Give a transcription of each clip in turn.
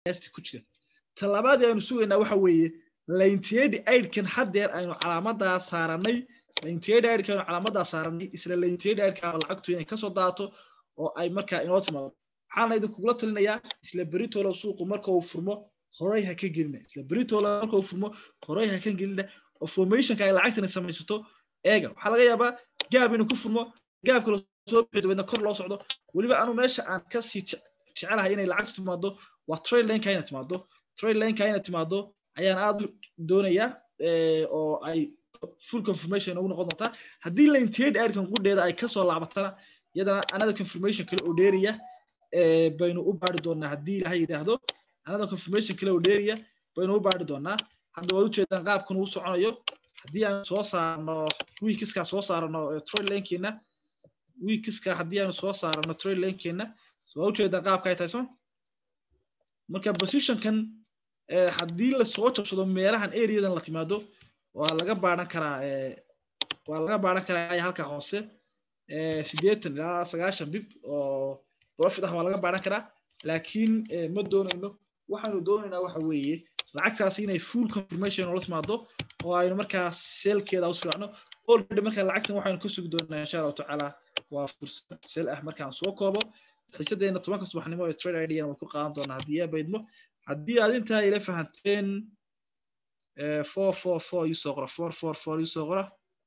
qiyaastii ku jira talabaadii aynu sugaynaa waxa weeye laintiyadi aidkan haddeer aynu calaamadaa saaranay laintiyadi aidka aynu calaamadaa saaranay isla laintiyadi aidka lacagtu inay kasoo daato oo ay markaa inoo timaado waxaana idinkugula talinayaa isla beritolo suuqu marka uu furmo horay ha ka gelina isla beritolo marka uu furmo horay ha ka gelina oo formationka ay lacagtani samaysato eega waxaa laga yaabaa gaab inuu ku furmo gaabka lasoo bixi dabeedna kor loo socdo weliba anu meesha aan kasii jecelahay inay lacagtu timaado waa trade lineka inay timaado trade lineka inay timaado ayaan aad doonayaa oo ay full confirmation ugu noqon doontaa haddii laintiyadi aidkan qudheeda ay kasoo laabatana iyadana another confirmation kale oo dheeriya baynu u baari doonaa haddii ilaha yidhaahdo another confirmation kale oo dheeriya baynu u baari doonaa hadda waad ujeedaan qaabkan uu soconayo haddii aan soo saarno weekiskaa soo saarno trade linkeena weekiska haddii aanu soo saarno trade linkeena waad ujeedaan qaabka ay tahay so marka positionkan haddii lasoo jabsado meelahan areadan la timaado waa laga baaran karaa waa laga baaran karaa halka hoose sideetan ilaa sagaashan bib oo profit ah waa laga baaran karaa laakiin ma doonayno waxaanu doonaynaa waxa weeye lacagtaasi inay full confirmation oola timaado oo aynu markaa seelkeeda usfiicno already markaa lacagtan waxaynu ka sugi doonaa insha allahu tacaala waa fursad seel ah markaan soo koobo xiisadeena tobanka subaxnimo ee trade idana way ku qaadan doonaa haddii aa baydmo haddii aad intaa ila fahanteen four four four iisoo qora four four four iisoo qora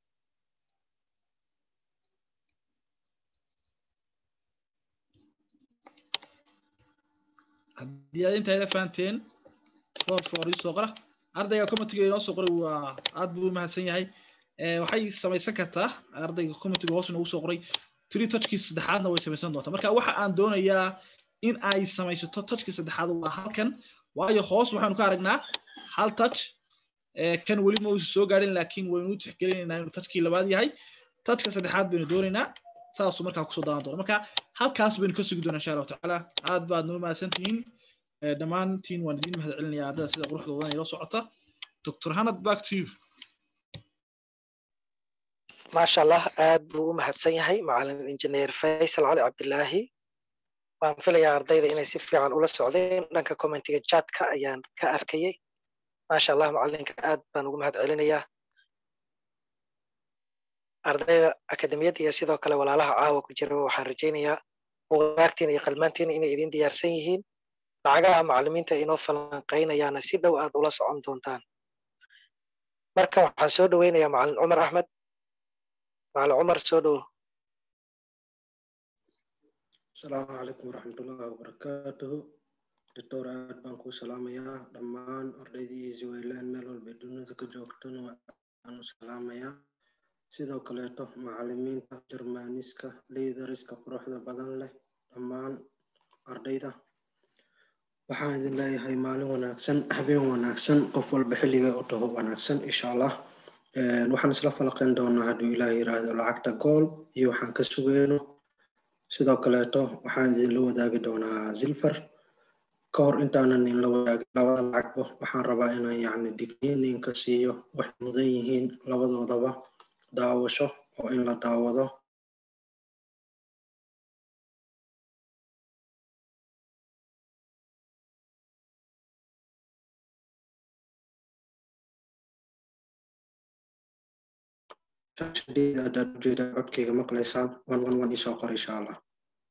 haddii aad intaa ila fahanteen four four iisoo qora ardayga commentiga inoo soo qoray waa aad buu u mahadsan yahay waxay samaysan kartaa ardayga commentiga hoos inoogu soo qoray three touchkii saddexaadna way samaysan doontaa marka waxa aan doonayaa in ay samaysato touchkii saddexaad waa halkan waayo hoos waxaanu ka aragnaa hal touch kan weli ma uusan soo gaadhin laakiin waynu u tixgelinaynaa inuu touchkii labaad yahay touchka saddexaad baynu doonaynaa saasuu markaa kusoo daadan doona marka halkaas baynu ka sugi doonaa insha allahu tacaala aad baad noo mahadsan tihiin dhammaantiin waan idin mahad celinayaa ardada sida quruxda wadan ila socota dr hanad back to you maasha allah aad buu u mahadsan yahay macalin injineer faysal cali cabdilaahi waan filayaa ardayda inay si fiican ula socdeen dhanka commentiga jatka ayaan ka arkayay maasha allah macalinka aad baan ugu mahad celinayaa ardayda akademiyadda iyo sidoo kale walaalaha caawa ku jira waxaan rajaynayaa buugaagtiina iyo qalmaantiina inay idin diyaarsan yihiin lacagaha macalimiinta inoo falanqaynayaana si dhow aad ula socon doontaan marka waxaan soo dhoweynayaa macalin cumar axmed macalin cumar soo dhow asalaamu calaykum waraxmatullahi wabarakaatuhu doctor aad baan kuu salaamayaa dhammaan ardaydii zwayland meel walba dunida ka joogtana waanu salaamayaa sidoo kaleeto macalimiinta jermaniska liidariska quruxda badan leh dhammaan ardayda waxaan idin leeyahay maalin wanaagsan habeen wanaagsan qof walba xilliga u taho wanaagsan insha allah waxaan isla falaqayn doonaa hadduu ilaah yiraahdo lacagta gool iyo waxaan ka sugeyno sidoo kaleeto waxaan idinla wadaagi doonaa zilfar ka hor intaanan idinla wadaagin labada lacagba waxaan rabaa inaan yacni digniininka siiyo waxay mudan yihiin labadoodaba daawasho oo in la daawado hadaad ujeeda codkayga maqlaysaan one one one isoo qor insha allah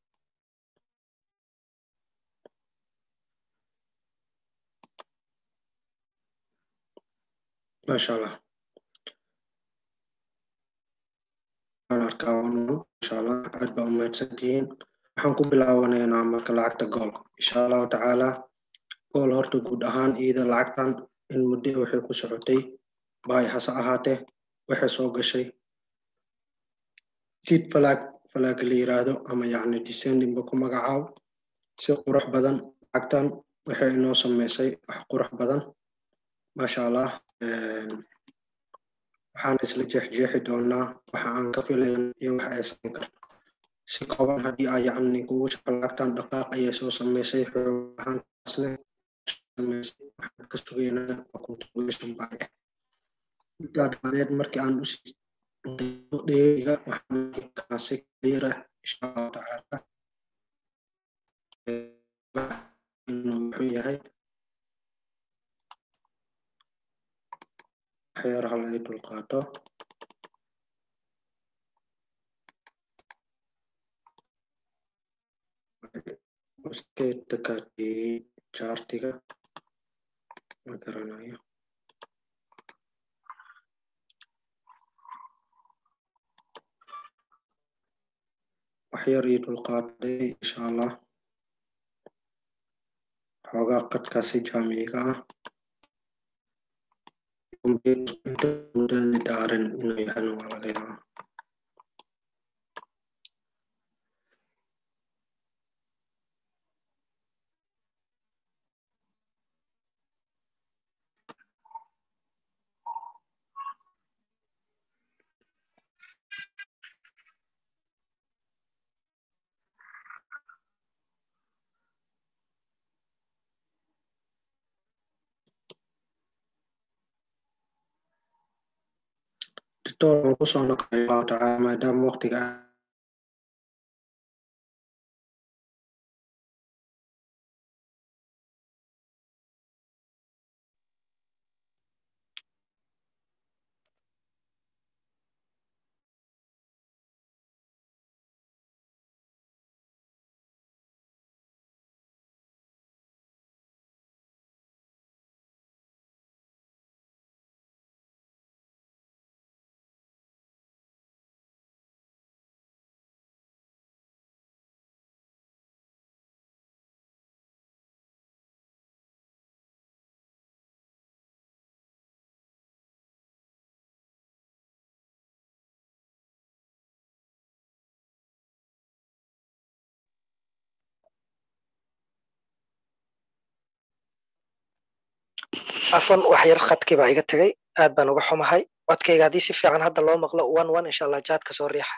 maasha allah waan arkaa one one insha allah aad baa umahadsan tihiin waxaan ku bilaabanaynaa marka lacagta gool insha allahu tacaala gool horta guud ahaan iyada lacagtan in muddo waxay ku socotay baay hase ahaatee waxay soo gashay seed flag flag la yiraahdo ama yacni descendingba ku magacaabo si qurux badan lacagtan waxay inoo samaysay wax qurux badan maasha allah waxaan isla jeexjeexi doonaa waxa aan ka filayn iyo waxa ay samayn karto si kooban haddii aa yacni kugu shaqo lacagtan dhaqaaq ayay soo samaysay xoog ahaantaasne samaysay waxaan ka sugaynaa waa continuation baa ah intaa dabadeed markii aan usii dheeriga waxaan si cleara insha allahu tacaala inuu wuxuu yahay waxyar halay dulqaato iska dakaatiyey jaartiga ma garanayo waxyar ii dulqaaday insha allah xoogaa qadkaasi jaamiga ah mudada dhaaran inuu yahana waa laga yaabaa doctor aan kusoo noqday allahu tacaala maadaama waqtiga afan wax yar khadkii baa iga tegay aad baan uga xumahay codkayga haddii si fiican hadda loo maqlo one one insha allah jaadka soo riixa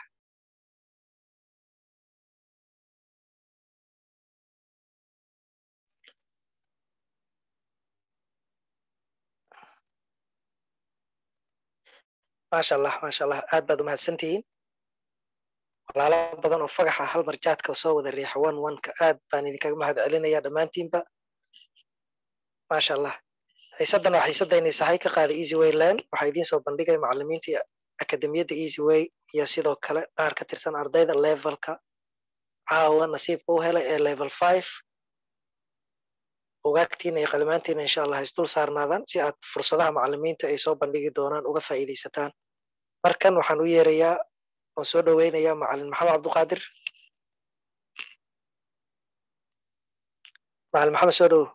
maasha allah maasha allah aad baad umahadsantihiin walaalo badan oo fagaxa hal mar jaadka soo wada riixa one one-ka aad baan idinkaga mahad celinaya dhammaantiinba maasha allah xiisaddan waa xiisadaynay sahay ka qaaday easy way land waxaa idiin soo bandhigaya macalimiintii akademiyadda easy way iyo sidoo kale qaar ka tirsan ardayda levelka caawa nasiibka u helay ee level five ogaagtiina iyo qalimaantiina insha allah isdul saarnaadaan si aad fursadaha macalimiinta ay soo bandhigi doonaan uga faa'iidaysataan markan waxaan u yeerayaa waan soo dhoweynayaa macalin maxamed cabduqaadir macalin maxamed soo dhowo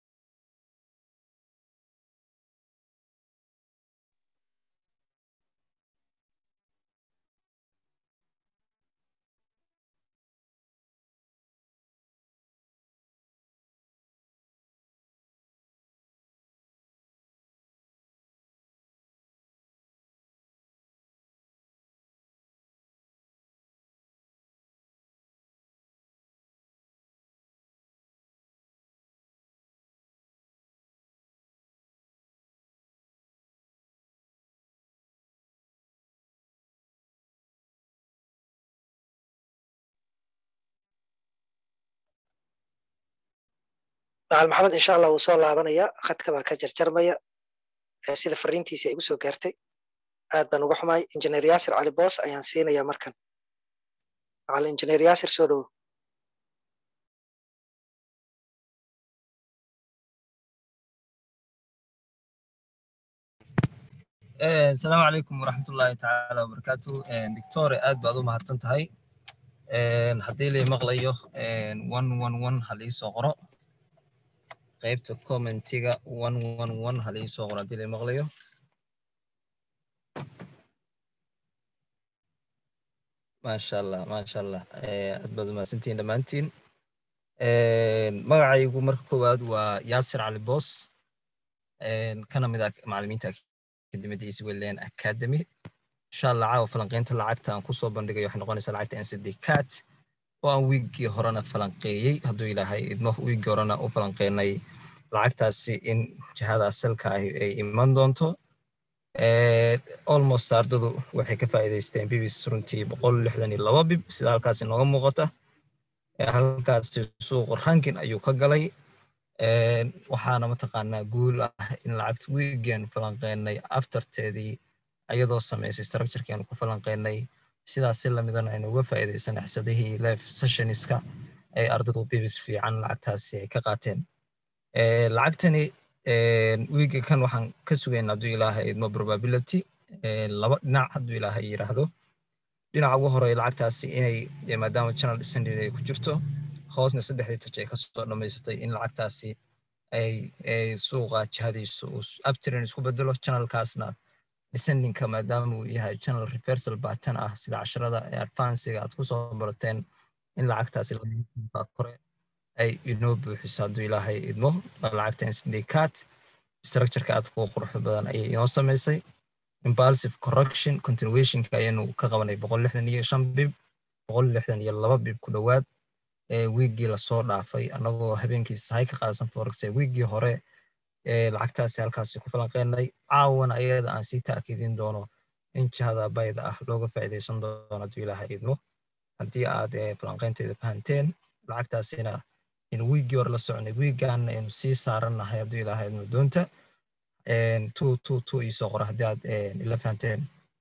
macalin maxamed insha allah wuu soo laabanaya khadka baa ka jarjarmaya sida fariintiisii ay igu soo gaartay aad baan uga xumahay injineer yaasir cali boos ayaan siinaya markan macalin injineer yaasir soo dhowo asalaamu calaykum waraxmatullaahi tacaala wabarakaatu doctore aad baad u mahadsan tahay haddii lay maqlayo one one one ha liisoo qoro qaybta commentiga one one one ha liisoo qoro haddii lay maqlayo maasha allah maasha allah aad baad u mahadsantihiin dhammaantiin magacaygu marka koowaad waa yaasir cali boos kana mid ah macalimiinta akademiyadda easy wayland academy insha allah caawa falanqeynta lacagta aan kusoo bandhigayo waxay noqonaysaa lacagta ncd cat oo aan wiiggii horena falanqeeyey hadduu ilaahay idmo wiiggii horena u falanqeynay lacagtaasi in jihada asalka ahi ay iman doonto almost ardadu waxay ka faa'iidaysteen bibis runtii boqol lixdan iyo laba bib sida halkaas inooga muuqata halkaasi suuqu rankin ayuu ka galay waxaana mataqaanaa guul ah in lacagta wiigeenu falanqeynay afterteedii ayadoo samaysay structurekeenu ku falanqeynay sidaas si lamidana aynu uga faa'iidaysan xsadihii life sessionska ay ardaydu bibis fiican lacagtaasi ay ka qaateen lacagtani wiiga kan waxaan ka sugaynaa hadduu ilaahay idmo probability laba dhinac hadduu ilaahay yidhaahdo dhinaca ugu horeeya lacagtaasi inay maadaama channel descending ay ku jirto hoosna saddexdii taj ay kasoo dhammaysatay in lacagtaasi ay suuqa jihadiisu uu abtirin isku bedelo channelkaasna descendingka maadaama uu yahay channel reversal pattern ah sida casharada ee advancega aad kusoo barateen in lacagtaasi kore ay inoo buuxiso hadduu ilaahay idmo lacagta syndicat structureka aad ku quruxda badan ayay inoo samaysay impulsive correction continuationka ayaynu ka qabanay boqol lixdan iyo shan bib boqol lixdan iyo laba bib ku dhowaad wiiggii lasoo dhaafay annagoo habeenkii sahay ka qaadsan forex wiiggii hore lacagtaasi halkaasi ku falanqeynay caawana ayada aan sii taakiidin doono in jihada bayda ah looga faa'iidaysan doono hadduu ilaaha idmo haddii aad falanqeynteeda fahanteen lacagtaasina in wiiggii hore la soconay wiiggaana aynu sii saarannahay hadduu ilaaha idmo doonta two two two iisoo qora haddii aad ila fahanteen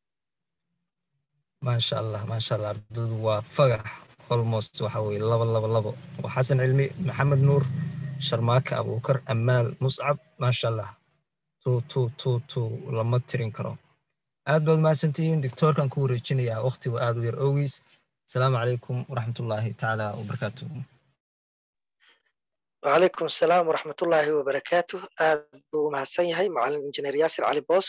maasha allah maasha allah ardadu waa fagax almost waxa weye laba laba labo waa xasan cilmi maxamed nuur sharmaaka abuukar amaal muscab maasha allah two two two two lama tirin karo aad baad mahadsantihiin doctoorkan ku wareejinayaa waqtigu aad u yar ogiis asalaamu calaykum waraxmatullaahi tacaala wabarakaatuh وعليكم السلام ورحمة الله وبركاته أبو مهسن يهي معلم إنجنير ياسر علي بوس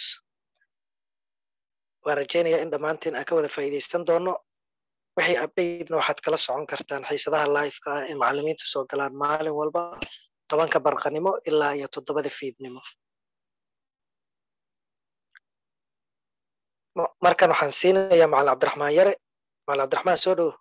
ورجينا إن دمانتين أكوذا فايديستان دونو wixii abdaydna waxaad kala socon kartaan xiisadaha live-ka ah ee macallimiinta soo galaan maalin walba tobanka barqanimo ilaa iyo toddobada fiidnimo markan waxaan siinayaa macallin cabdiraxmaan yare macallin cabdiraxmaan soo dhowo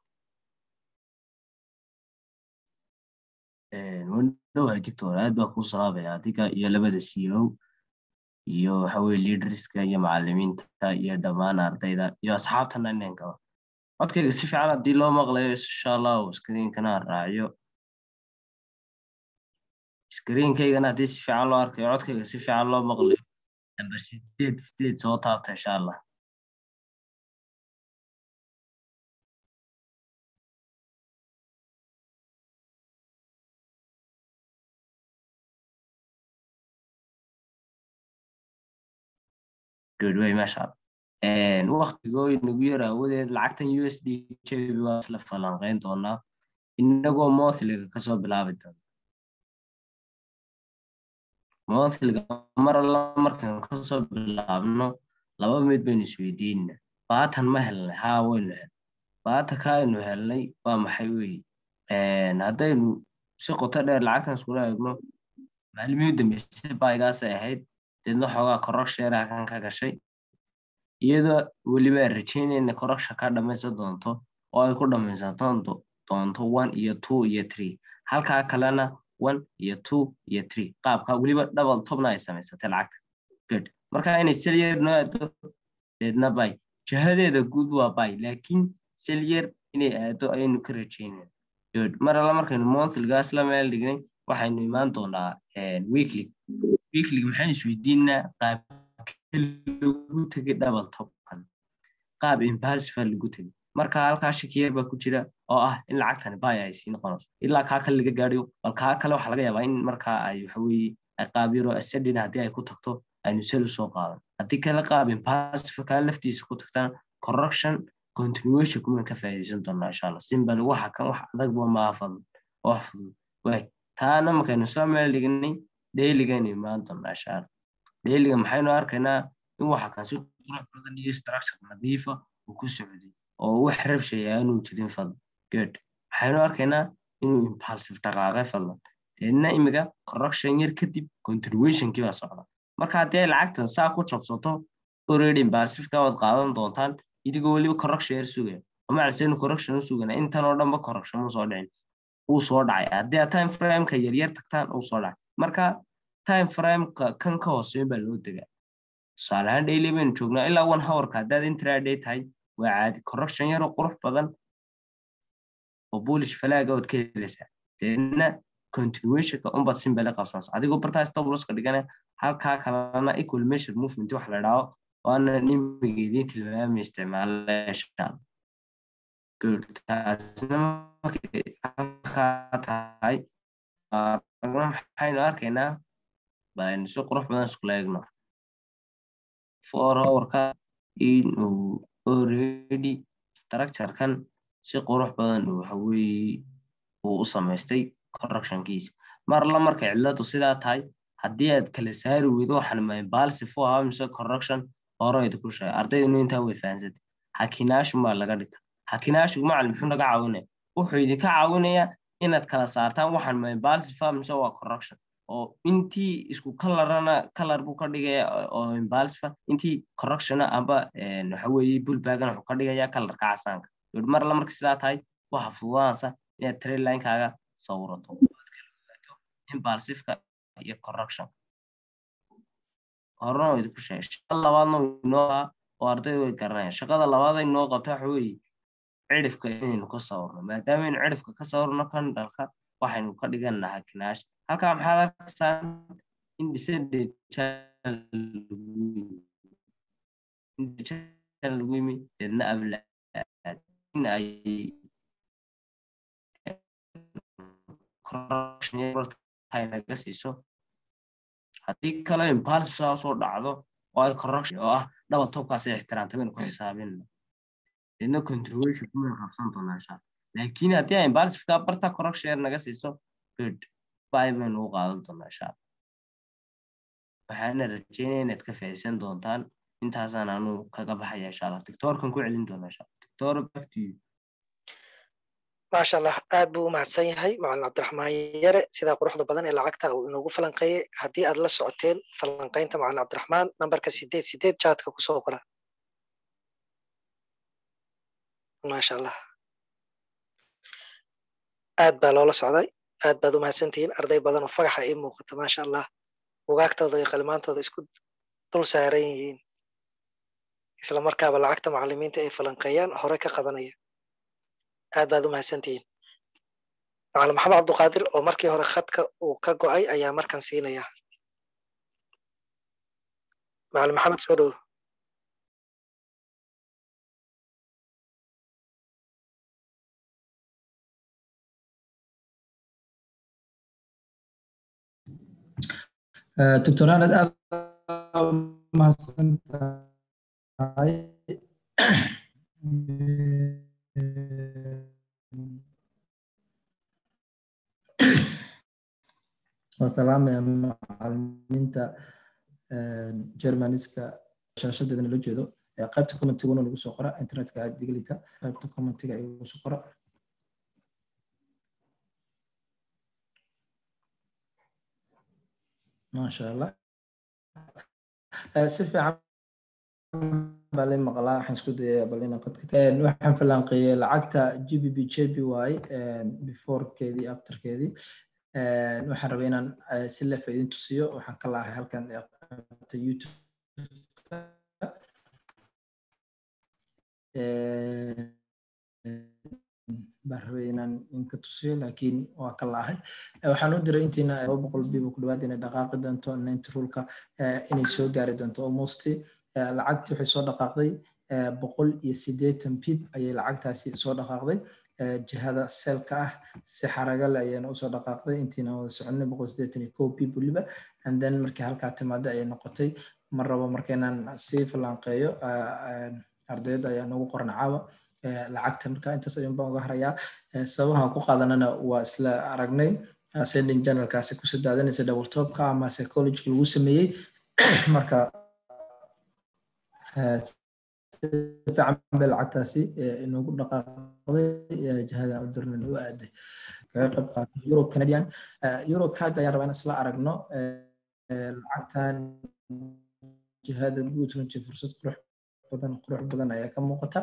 wandhowahay dictor aad baa kuu salaamaya adiga iyo labada siilow iyo waxaweye leaderska iyo macallimiinta iyo dhammaan ardayda iyo asxaabtana inankaba codkayga si fiican haddii loo maqlayo insha allahu screenkana raaciyo screenkaygana haddii si fiican loo arkayo codkayga si fiican loo maqlayo number sideed sideed soo taabta insha allah good way masha allah waktigoo inagu yar awadeed lacagtan u s d jb waa isla falanqeyn doonaa inagoo mothliga kasoo bilaabi doona mothliga mar alla markaan kasoo bilaabno laba mid baynu isweydiinna baatan ma helnay haa waynu helnay baata kaaynu helnay waa maxay weye haddaynu si qoto dheer lacagtan iskula eegno maalimihii dambeysay baygaasay ahayd deedna xoogaa kororksheeraha kan ka gashay iyadoo weliba rajaynayna correction ka dhamaysan doonto oo ay ku dhamaysan doonto one iyo two iyo three halkaa kalena one iyo two iyo three qaabka weliba double topna ay samaysatay lacagta good marka inay selyer noo aado deedna bay jihadeeda guud waa bay laakiin selyer inay aado ayaynu ka rajaynayna good mar alla markaynu monthlygaas la meel dhignay waxaynu imaan doonaa weekly weekly maxaynu isweydiinaa qaab lagu tegay double topkan qaab impulsive lagu tegay marka halkaa shakiyeer baa ku jira oo ah in lacagtani bay ay sii noqonayso ilaa kaa kale laga gaadhiyo bal kaa kale waxaa laga yaabaa in markaa ay waxaweye ay qaab yaro asadin haddii ay ku tagto aynu sel usoo qaadan haddii kale qaab impulsive kaa laftiisa ku tagtana correction continuation kuman ka faa'iidaysan doonaa insha allah simbal waxa kan wax adagba maaha fadlan wax fudud way taana markaynu isla meel dhignay dailigaynu imaan doonaa insha allah dailiga maxaynu arkaynaa in waxa kan si qurux badan iyo structure nadiifa uu ku socday oo wax rabshay aanu jirin fadlan good waxaynu arkaynaa inuu impulsive dhaqaaqay fadlan deedna imiga correction yar kadib continuationkii baa socda marka haddii ay lacagtan saa ku jabsato already impulsiveka waad qaadan doontaan idigoo weliba correction yar sugaya oo macalsaynu correction u sugana intan oo dhanba correction mu soo dhicin uu soo dhacay haddii aad time frameka yaryar tagtaan uu soo dhacay marka time frameka kan ka hooseyn baa loo degaa tusaale ahaan daily baynu joognaa ilaa one hourka haddaad intraday tahay waa caadi correction yaroo qurux badan oo bullish falaaga ood ka helaysaa deedna continuationka unbaad simbele qabsanaysa adigoo bartaa stop losska dhigana halkaa kalena equal measure movement waxa la idhaho waana imigeediin tilmaami isticmaalayaashaan good taasina markay halkaa tahay maxaynu arkaynaa baynu si qurux badan iskula eegno for hourka inuu already structurekan si qurux badan waxa weeye uu u samaystay correctionkiisa mar la markay cidladu sidaa tahay haddii aad kala saari weydo waxaan mahay balsifo ah mise correction horeyda ku sheegay ardaydunu intaa way fahansatay hakinaashu baa laga dhigta hakinaashu macalin muxuu naga caawinaya wuxuu idinka caawinayaa inaad kala saartaan waxaan mahay balsifa mise waa correction oo intii isku kalarana kalar buu ka dhigaya oo imbalsifa intii correctiona amba waxa weeye bullbagana wuxuu ka dhigaya kalarka casaanka mar la marka sidaa tahay waxa fududaanaysa inaad trailinekaaga sawirato imbalsifka iyo correction horena waa idinku sheegay shaqada labaadna inoo haa oo ardayda way garanayaan shaqada labaad ay noo qabto waxa weeye cidhifka inaynu ka sawirno maadaama aynu cidhifka ka sawirno kan dhalka waxaynu ka dhiganaa hakinaash halkaa maxaad arkaysaa in lagu yimi deedna ablaad in ay naga siiso haddii kale impulsive saa soo dhacdo oo ay correction oo ah dhaba tobkaas ay ixtiraamta baynu ku xisaabinna deedna continuation kumaynu qabsan doonaa insha laakiin haddii ay impulsive ka barta correction yar naga siiso good bye baynu u qaadan doonaa insha waxaana rajeynaya inaad ka faa'iidaysan doontaan intaasaan anu kaga baxaya insha allah tiktoorkan ku celin doonaa insha allah tiktoor back to you maasha allah aad buu u mahadsan yahay macalin cabdiraxmaan yare sidaa quruxda badan ee lacagta uu inoogu falanqeeyey haddii aad la socoteen falanqaynta macalin cabdiraxmaan nambarka sideed sideed jaadka kusoo qora maasha allah aad baa loola socday aad baad u mahadsantihiin arday badan oo fagaxa ii muuqata maasha allah bugaagtooda iyo qalimaantooda isku dul saaran yihiin isla markaaba lacagta macalimiinta ay falanqeeyaan hore ka qabanaya aad baad u mahadsantihiin macalin maxamed cabduqaadir oo markii hore khadka uu ka go'ay ayaa markan siinaya macalin maxamed soo dhow doctor anad aad mahadsan tahay wasalaamaya macalimiinta germaniska shaashadeedana la jeedo qaybta commentiguna lagu soo qora internetka aad diglita qaybta commentiga igu soo qora maasha allah si fiican baa lay maqlaa waxaan isku dayayaa bal inaan qadka waxaan falanqeeyey lacagta g b b j b y beforekeedii afterkeedii waxaan rabay inaan si lefa idin tusiyo waxaan ka laahay halkan qaybta youtube baan rabay inaan inka tusiyo laakiin waa ka laahay waxaan u diray intiina laba boqol biiba ku dhawaad inay dhaqaaqi doonto ninety rulka inay soo gaari doonto almost lacagtii waxay soo dhaqaaqday boqol iyo siddeetan bib ayay lacagtaasi soo dhaqaaqday jihada selka ah si xaragale ayayna usoo dhaqaaqday intiina wada soconay boqol siddeetan iyo kow bib weliba and then markii halkaa timaada ayay noqotay mar rabo markaynaan sii falanqeeyo ardayda ayaa nagu qoran caawa lacagta marka intaas ayuun baan uga harayaa sababahan ku qaadanana waa isla aragnay sending generalkaasi ku sadaadanaysa double topka ama psychology lagu sameeyey marka fiican bay lacagtaasi inoogu dhaqaaqday jihada udurnan u aaday kaga qayb qaatay euro canadian euro card ayaan rabaa in isla aragno lacagtan jihada guud runtii fursad qurux badan qurux badan ayaa ka muuqata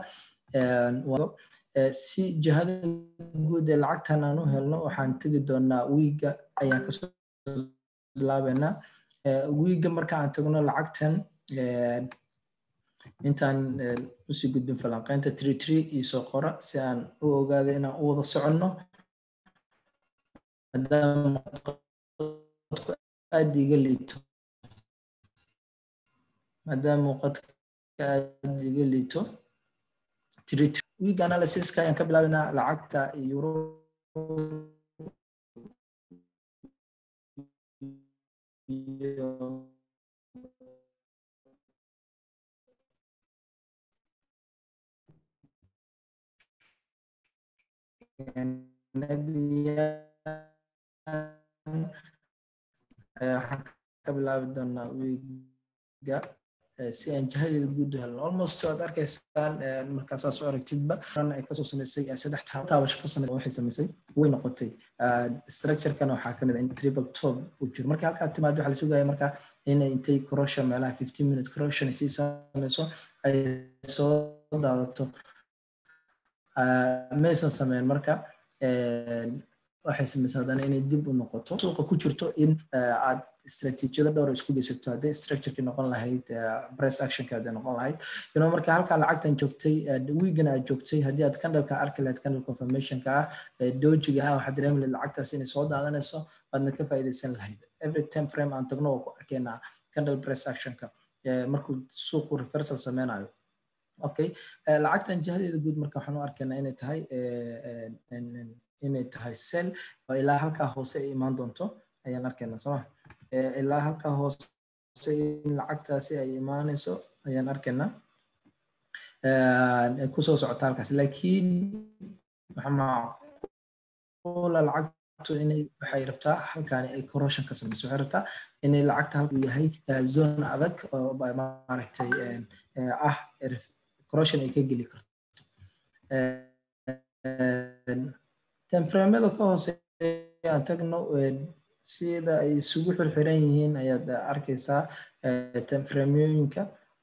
si jihada guud ee lacagtan aan u helno waxaan tegi doonaa wiiga ayaan kasoo bilaabeynaa wiiga marka aan tagno lacagtan intaan usii gudbin falanqeynta tree tree iyo soo qora si aan u ogaado inaan u wada soconno maadaama qadku aad iga liito maadaama qadka aad iga liito week analysiska ayaan ka bilaabaynaa lacagta euro waxaan ka bilaabi doonaa wiiga si aan jihadeeda guud u helno almost waad arkaysaan markaasaa soo aragtidba ran ay kasoo samaysay saddex taabasho ka samaysay waxay samaysay way noqotay structurekan waxaa kamid ah in triple top uu jiro marka halkaa timaado waxaa la sugaya marka in intay corrosion meelaha fifteen minute corrosion ay sii samayso ay soo daadato maysan sameyn marka waxay samaysaa haddana inay dib u noqoto suuqa ku jirto in aad istaraatiijiyado dhowr isku geysato hadday structureki noqon lahayd press actionka hadday noqon lahayd you know marka halkaa lacagtan joogtay wiigana aad joogtay haddii aad candleka arki lahayd candle confirmationka ah dojiga ah waxaad dareemi lahayd lacagtaas inay soo daadanayso waadna ka faa'iidaysan lahayd every time frame aan tagno waa ku arkaynaa candle press actionka markuu suuqu reversal sameynayo okay lacagtan jihadeeda guud marka waxaan u arkaynaa inay tahay inay tahay sel oo ilaa halkaa hoose ay imaan doonto ayaan arkaynaa sooma ilaa halkaa hoose in lacagtaasi ay imaanayso ayaan arkaynaa kusoo socota halkaas laakiin waxa macquula lacagtu inay waxay rabtaa halkaani ay corrosion ka samayso waxay rabtaa inay lacagta halku yahay zone adag oo maaragtay ah corrosion ay ka geli karto temframada ka hooseeya aan tagno sida ay isugu xirxiran yihiin ayaad arkaysaa temframyooyinka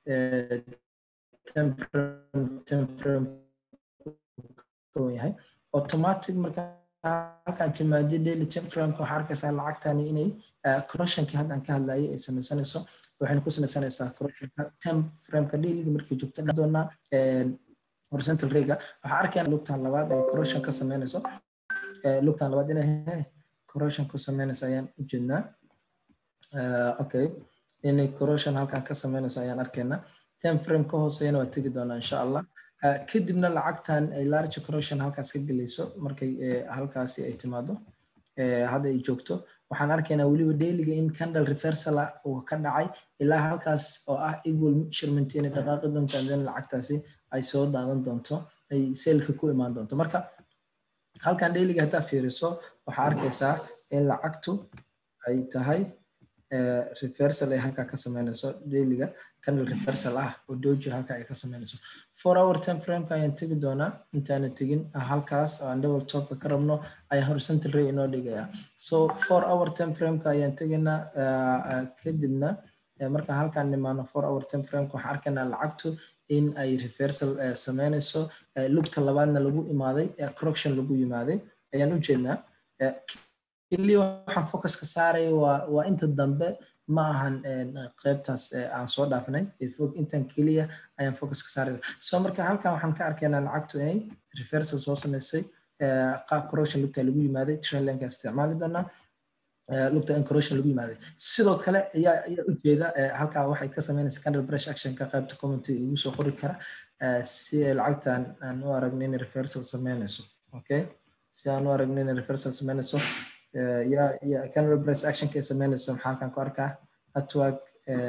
yahay automatic marka halkaan timaadi daily temframka waxaa arkaysaa lacagtani inay corrosionkii haddaan ka hadlayay ay samaysanayso waxayna ku samaysanaysaa corrosionka temframka dailyga markay joogto doonaa horizontal rega waxaa arkayna lugtan labaad ay corrosion ka sameynayso lugtan labaad inay corrosion ku sameynayso ayaan u jeednaa okay inay corrosion halkan ka sameynayso ayaan arkaynaa time frame ka hooseeyana waa tegi doonaa insha allah kadibna lacagtan ay large corrosion halkaas ka gelayso markay halkaasi ay timaado hadda ay joogto waxaan arkaynaa weliba dailiga in candle reversal uu ka dhacay ilaa halkaas oo ah equal measurement inay dhaqaaqi doonto then lacagtaasi ay soo daadan doonto ay seelka ku imaan doonto marka halkan dailiga haddaa fiiriso waxaa arkaysaa in lacagtu ay tahay reversal ay halkaa ka sameynayso dailiga candle reversal ah oo doji halkaa ay ka sameynayso four hour time frameka ayaan tegi doonaa intaana tegin halkaas aan double topka ka rabno ayaan horizontal ray inoo dhigaya so four hour time frameka ayaan tegaynaa kadibna marka halkaan nimaano four hour time frameka waxaan arkaynaa lacagtu in ay reversal sameynayso lugta labaadna lagu imaaday correction lagu yimaaday ayaan u jeednaa keliya waxaan focuska saaraya waa waa inta dambe ma ahan qaybtaas aan soo dhaafnay intan keliya ayaan focuska saaraya so marka halkan waxaan ka arkaynaa lacagtu inay reversal soo samaysay qaab correction lugta lagu yimaaday trendlineka isticmaali doonaa lugta in corrosion lagu yimaaday sidoo kale ayaa ayaa ujeeda halkaa waxay ka sameynaysa candle brush actionka qaybta commenty igu soo qori kara si lacagtan aan u aragno inay reversal sameynayso okay si aan u aragno inay reversal sameynayso ya ya candle brush actionka ay sameynayso maxaa halkan ku arkaa network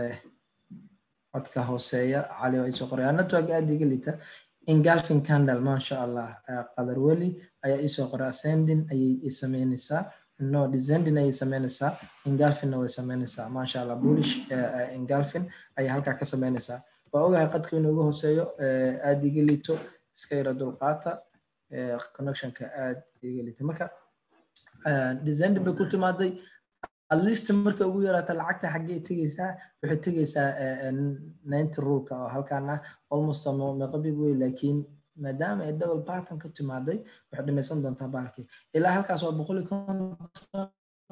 codka hooseeya cali waa isoo qoraya network aad iga liita engulfing candle maasha allah qadar weli ayaa isoo qoray ascending ayay sameynaysaa no descending ayay sameynaysaa engulfingna way sameynaysaa maasha allah bullish engulfing ayay halkaa ka sameynaysaa waa ogahay qadka inuu iga hooseeyo aad iga liito iska yara dulqaata connectionka aad iga liita marka descending bay ku timaaday at least marka ugu yaraata lacagta xaggee tegeysaa waxay tegeysaa ninety ruleka oo halkaan ah almost meeqa big wey laakiin maadaama ay double pattern ka timaaday waxay dhamaysan doontaa baalkii ilaa halkaas waa boqol iyo konton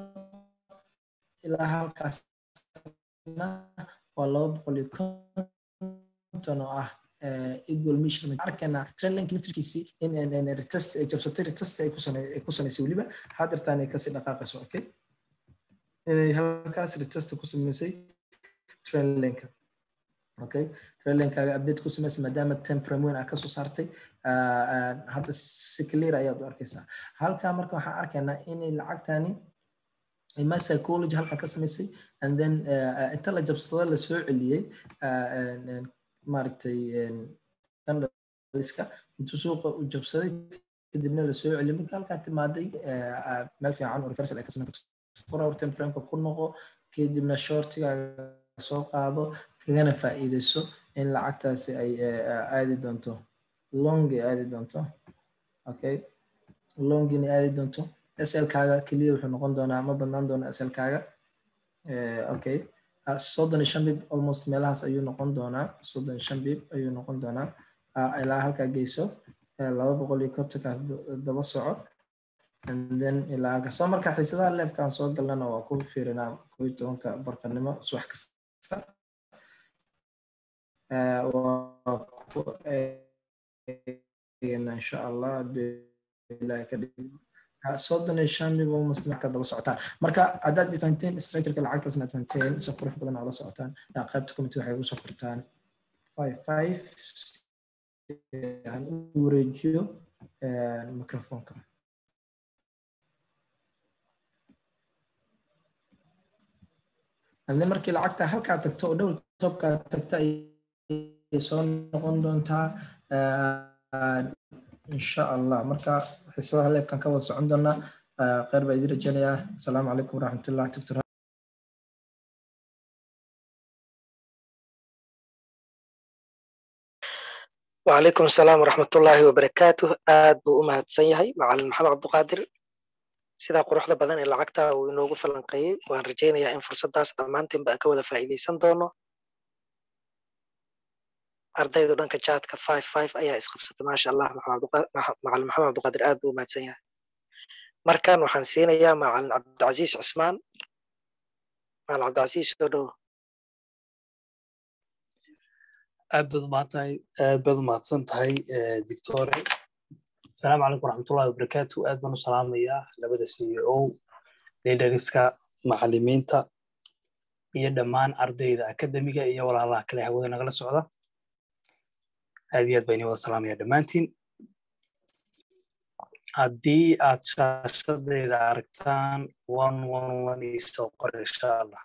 ilaa halkaasna waa laba boqol iyo konton oo ah equal measurement arkayna trend line laftirkiisii in retest ay jabsatay retest ay ku samaysay weliba hadeertaan ay kasii dhaqaaqayso okay inay halkaas retest ku samaysay trend lineka okay trend linkaaga update ku samaysay maadaama time frame weyn aa kasoo saartay hadda si clear ayaad u arkaysaa halkaa marka waxaan arkaynaa inay lacagtani my psychology halkan ka samaysay and then inta la jabsado la soo celiyey maaragtay iska intuu suuqa u jabsaday kadibna la soo celiyey marka halkaa timaaday meel fiican oo reversal ay ka samayn karto four hour time frameka ku noqo kadibna shortigaaga soo qaado kagana faa'iidayso in lacagtaasi ay aadi doonto longi aadi doonto okay longini aadi doonto SL-kaaga keliya wuxuu noqon doonaa ma badnaan doona SL-kaaga okay soddon iyo shan bib almost meelahaas ayuu noqon doonaa soddon iyo shan bib ayuu noqon doonaa ilaa halkaa geyso laba boqol iyo kontonkaas daba soco and then ilaa halka soo marka xiisadaha leefkaan soo galnana waa ku fiirinaa koo iyo tobanka barqanimo subax kasta waa ku eegana insha allah bilahi ka dhig soddon iyo shan bib almost marka daba socotaan marka haddaad fahanteen structureka lacagtaasna aad fahanteen si qurux badan oo la socotaan qaybta committee waxay ugu soo qortaan five five aan u wareejiyo microfonka and then markii lacagta halkaa tagto oo dhowl topkaa tagta ayay soo noqon doontaa insha allah marka xiisadaha leefkan ka wada socon doonaa kheyr baa idin rajeynayaa asalaamu calaykum waraxmatullah doctor وعليكم السلام ورحمة الله وبركاته آد بو أمهد سيهي مع محمد عبد القادر سيدا قروح بدن إلا عكتا وينوغو فلنقيي وان رجينا يا إن فرصة داس أمانتين بأ كودا فائدي سندونو أردايدو دانك جاتك 5-5 أيا إسقبسة ما شاء الله مع محمد عبد القادر آد بو أمهد سيهي مركان وحان سينا يا مع عبد العزيز عثمان مع عبد العزيز سودو aad baad umahadtahay aad baad umahadsan tahay dictore asalaamu calaykum waraxmatullahi wabarakaatu aad baan u salaamayaa labada c e o leaderska macalimiinta iyo dhammaan ardayda akademiga iyo walaalaha kale hawada nagala socda aad iyo aad baan idin wada salaamaya dhammaantiin haddii aad shaashadayda aragtaan one one one isoo qor insha allah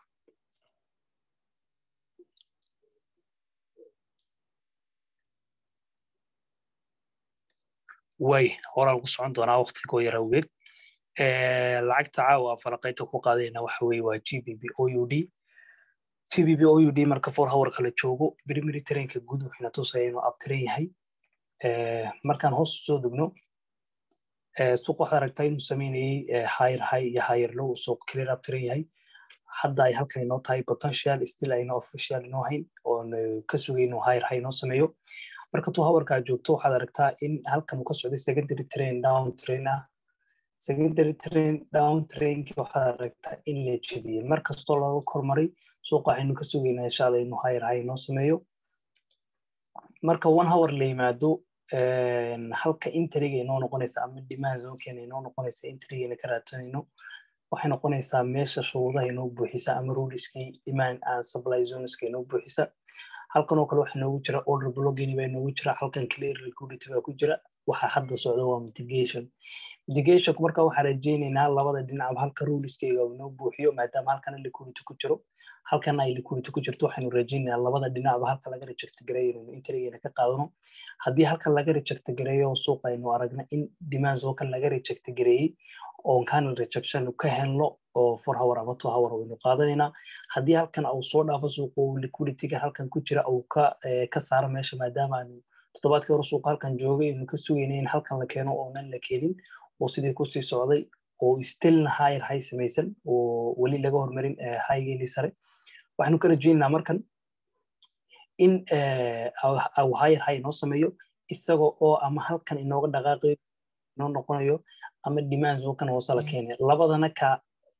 way horaa lagu socon doonaa waktigoo yar awgeed lacagta caawa falaqaynta ku qaadayna waxa weye waa g b b o u d g b b o u d marka for hour kala joogo primary trainka guud wuxuuna tusaya inuu abtiran yahay markaan hoos soo degno suuq waxaad aragtaa inuu sameynayay higher high iyo higher low suuq clear abtiran yahay hadda ay halkan inoo tahay potential still ayna official inoo hayn oon ka sugay inuu higher high inoo sameeyo marka tuu hawarkaa joogto waxaad aragtaa in halkan uu ka socday secondary train down train ah secondary train down trainkii waxaad aragtaa in la jebiyey mar kastoo looga kormaray suuqa waxaynu ka sugaynaa insha allah inuu higher high inoo sameeyo marka one hour la yimaado halka intriga inoo noqonaysa ama demand zonkeena inoo noqonaysa intrigana ka raadsanayno waxay noqonaysaa meesha shuruudaha inoo buuxisa ama ruliskii demand and supply zoneska inoo buuxisa halkan oo kale waxaa noogu jira order blogging baa noogu jira halkan clear liquidity baa ku jira waxa hadda socda waa mitigation mitigationku marka waxaan rajaynaynaa labada dhinacba halka ruliskayga uu inoo buuxiyo maadaama halkana liquidity ku jiro halkana ay liquidity ku jirto waxaynu rajaynaynaa labada dhinacba halka laga reject gareeyo inaynu intrigeena ka qaadano haddii halkan laga reject gareeyo suuqa aynu aragna in demands oo kan laga reject gareeyey oon canal rejection ka helno oo four hour ama two hour waynu qaadanaynaa haddii halkan uu soo dhaafo suuqa liquidityga halkan ku jira uu ka ka saaro meesha maadaama aanu toddobaadkii hore suuqa halkan joogay aynu ka sugayna in halkan la keeno oonan la keenin oo sidii kusii socday oo stillna higher high samaysan oo weli laga hormarin highgeeni sare waxaanu ka rajaynaynaa markan in uu higher high inoo sameeyo isagoo oo ama halkan inooga dhaqaaqayo inoo noqonayo ama demands oo kan hoose la keenay labadana ka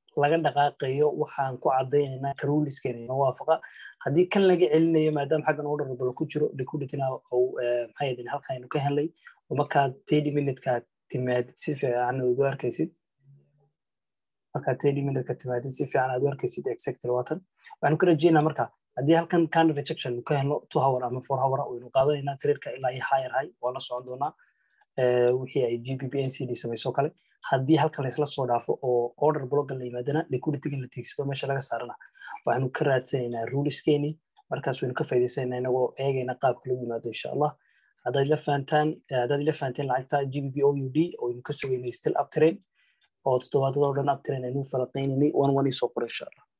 laga dhaqaaqayo waxaan ku cadaynaynaa karuliskeena inoo waafaqa haddii kan laga celinayo maadaama xaggan orderable ku jiro liquidityna uu maxay yidin halkan aynu ka helnay oo markaad thirty minutekaa timaadid si fiican ugu arkaysid markaad thirty minuteska timaadid si fiican aad u arkaysid exactly waatan waxaanu ka rajeynaa marka haddii halkan kind rejection ka helno two hour ama four hour waynu qaadanaynaa traderka ilaa iyo higher high waa la socon doonaa wixii ay gbb ncd samayso kale haddii halkan laysla soo dhaafo oo order blogga la yimaadana liquidityga la tiigsado meesha laga saarana waxaanu ka raadsanaynaa ruliskeeni markaas waynu ka faa'iidaysanayna inagoo eegayna qaabka lagu yimaado insha allah haddaad la fahantaan haddaad la fahanteen lacagta gbb o u d oo aynu ka sugaynay still uptrain oo toddobaadada oo dhan uptrain aynu falaqaynaynay one one isoo qoro insha allah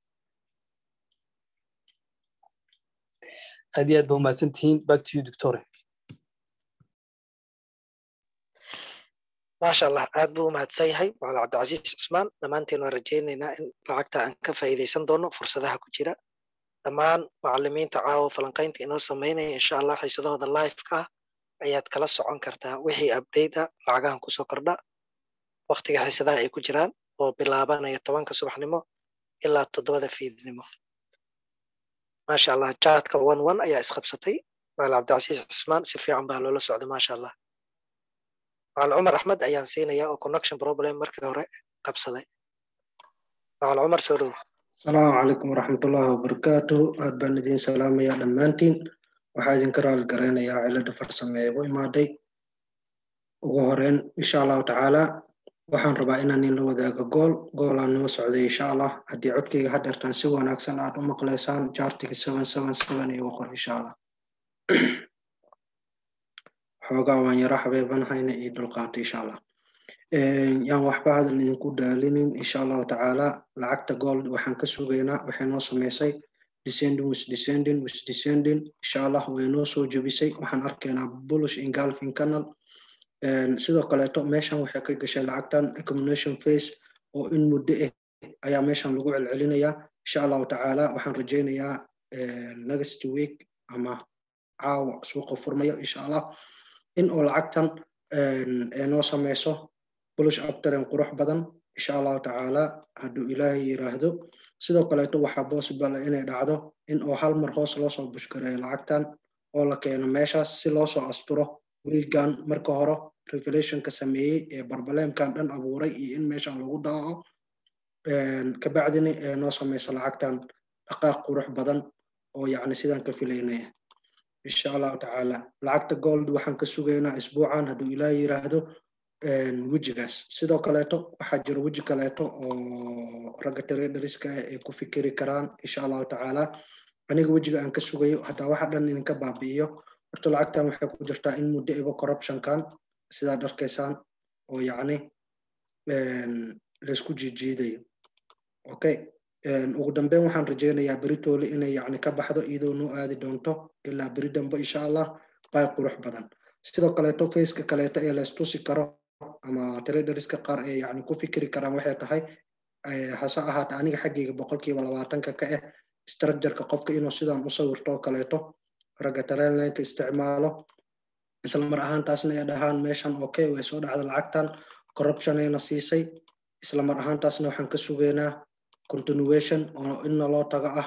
aad iyo aad ba umahadsan tihiin back to you doctore maasha allah aad buu umahadsan yahay macala cabdicasiis cismaan dhammaanteen waan rajaynaynaa in lacagta aan ka faa'iidaysan doono fursadaha ku jira dhammaan macalimiinta caawa falanqaynta inoo samaynaya insha allah xiisadahooda liveka ah ayaad kala socon kartaa wixii update a lacagahan kusoo kordha waktiga xiisadaha ay ku jiraan oo bilaabanaya tobanka subaxnimo ilaa toddobada fiidnimo maasha allah jaadka one one ayaa isqabsatay macala cabdicasiis cismaan si fiican baa loola socday maasha allah macal cumar axmed ayaan siinaya oo connection problem markii hore qabsaday macal cumar soo dhow asalaamu calaykum waraxmatullaahi wabarakaatuhu aad baan idiin salaamayaa dhammaantiin waxaa idinka raali garaynayaa cilada farsame ee u imaaday ugu horeyn insha allahu tacaala waxaan rabaa inaan inla wadaago gool goolaan noo socday insha allah haddii codkayga hadeertaan si wanaagsan aad u maqlaysaan jaartiga seven seven seven igu qor insha allah xoogaa waan yaro habeebanhayna iyo dulqaato insha allah yaan waxba hadal idinku daalinin insha allahu tacaala lacagta gold waxaan ka sugaynaa waxay noo samaysay descending with descending with descending insha allah way noo soo jebisay waxaan arkaynaa bullish engulfing canal sidoo kaleeto meeshan waxay ka gashay lacagtan accumulation face oo in muddo ah ayaa meeshan lagu celcelinayaa insha allahu tacaala waxaan rajaynayaa next week ama caawa suuqa furmayo insha allah in oo lacagtan ay noo samayso bullish uptaren qurux badan insha allahu tacaala hadduu ilaahay yiraahdo sidoo kaleeto waxaa possible inay dhacdo in oo hal mar hoos loo soo bushgareeyo lacagtan oo la keeno meeshaas si loo soo asturo wiilgan marka hore revelationka sameeyey ee barbaleemkan dhan abuuray iyo in meeshan lagu daaco kabacdina ee noo samayso lacagtan dhaqaaq qurux badan oo yacni sidaan ka filaynaya insha allahu tacaala lacagta gold waxaan ka sugaynaa isbuucan hadduu ilaah yiraahdo wejigaas sidoo kaleeto waxaa jira weji kaleeto oo ragga traderiska ah ay ku fikiri karaan insha allahu tacaala aniga wejiga aan ka sugayo hataa waxa dhan idinka baabi'iyo horta lacagtan waxay ku jirtaa in muddo iba corruptionkan sidaad arkaysaan oo yacni laysku jiijiidayo okay ugu dambeyn waxaan rajaynayaa beritoole inay yacni ka baxdo iyadoo noo aadi doonto ilaa beri dambe insha allah bay qurux badan sidoo kaleeto faceka kaleeto ee laystusi karo ama traderska qaar ee yacni ku fikiri karaan waxay tahay hase ahaata aniga xaggayga boqolkiiba labaatanka ka ah structureka qofka inuu sidan u sawirto oo kaleeto ragga talenlinka isticmaalo isla mar ahaantaasna ay dhahaan meeshan okay way soo dhacda lacagtan corruptionayna siisay isla mar ahaantaasna waxaan ka sugaynaa continuation oo inna loo tago ah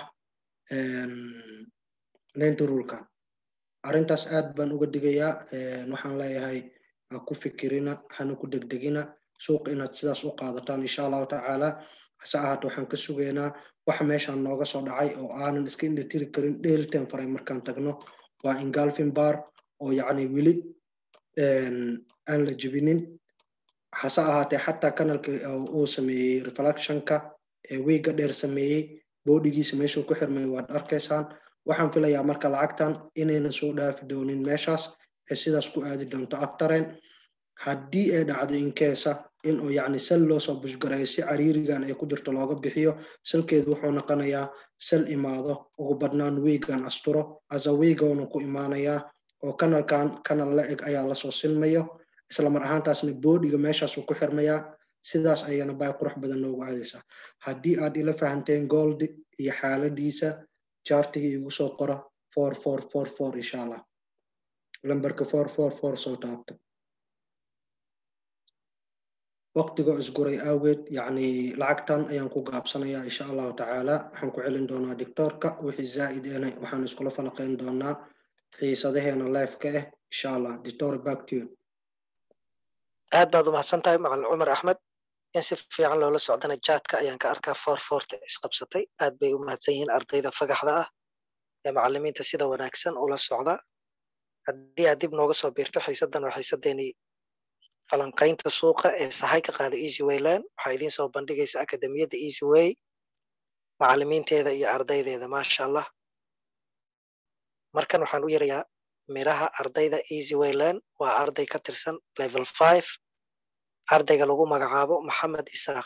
ninety rulkan arrintaas aad baan uga digayaa waxaan leeyahay ha ku fikirina hana ku degdegina suuqa inaad sidaas u qaadataan insha allahu tacaala hase ahaata waxaan ka sugaynaa waxa meeshan nooga soo dhacay oo aanan iska indhatiri karin dheelitan faray markaan tagno waa ingolfin bar oo yacni weli aan la jebinin hase ahaatee xataa kanalka uu sameeyey reflectionka ee wiiga dheer sameeyey boodhigiisa meeshuu ku xirmay waad arkaysaan waxaan filayaa marka lacagtan inaynan soo dhaafi doonin meeshaas ee sidaas ku aadi doonto abtaren haddii ay dhacdo inkeesa in uu yacni sal loo soo bushgareeyo si cariirigan ay ku jirto looga bixiyo salkeedu wuxuu noqonayaa sal imaado ugu badnaan wiigan asturo asa wiigoonu ku imaanayaa oo kanalkan kanal la eg ayaa lasoo silmayo isla mar ahaantaasna boodhiga meeshaasuu ku xirmayaa sidaas ayana bay qurux badan noogu aadaysaa haddii aad ila fahanteen gold iyo xaaladiisa jaartiga igu soo qora four four four four insha allah lambarka four four four soo taabta waqtiga isguray awgeed yacni lacagtan ayaan ku gaabsanayaa insha allahu tacaala waxaan ku celin doonaa dictoorka wixii zaa'id ena waxaan iskula falaqayn doonaa xiisadaheena live-ka ah insha allah dictor back to you aad baad umahadsan tahay macalin cumar axmed in si fiican loola socdana jaadka ayaan ka arkaa foor foorta isqabsatay aad bay u mahadsan yihiin ardayda fagaxda ah ee macalimiinta sida wanaagsan ula socda haddii aad dib nooga soo biirto xiisaddan waa xiisadeenii falanqaynta suuqa ee sahay ka qaada easy wayland waxaa idiin soo bandhigaysa akademiyadda easy way macalimiinteeda iyo ardaydeeda maasha allah markan waxaan u yarayaa miraha ardayda easy wayland waa arday ka tirsan level five ardayga lagu magacaabo maxamed isaaq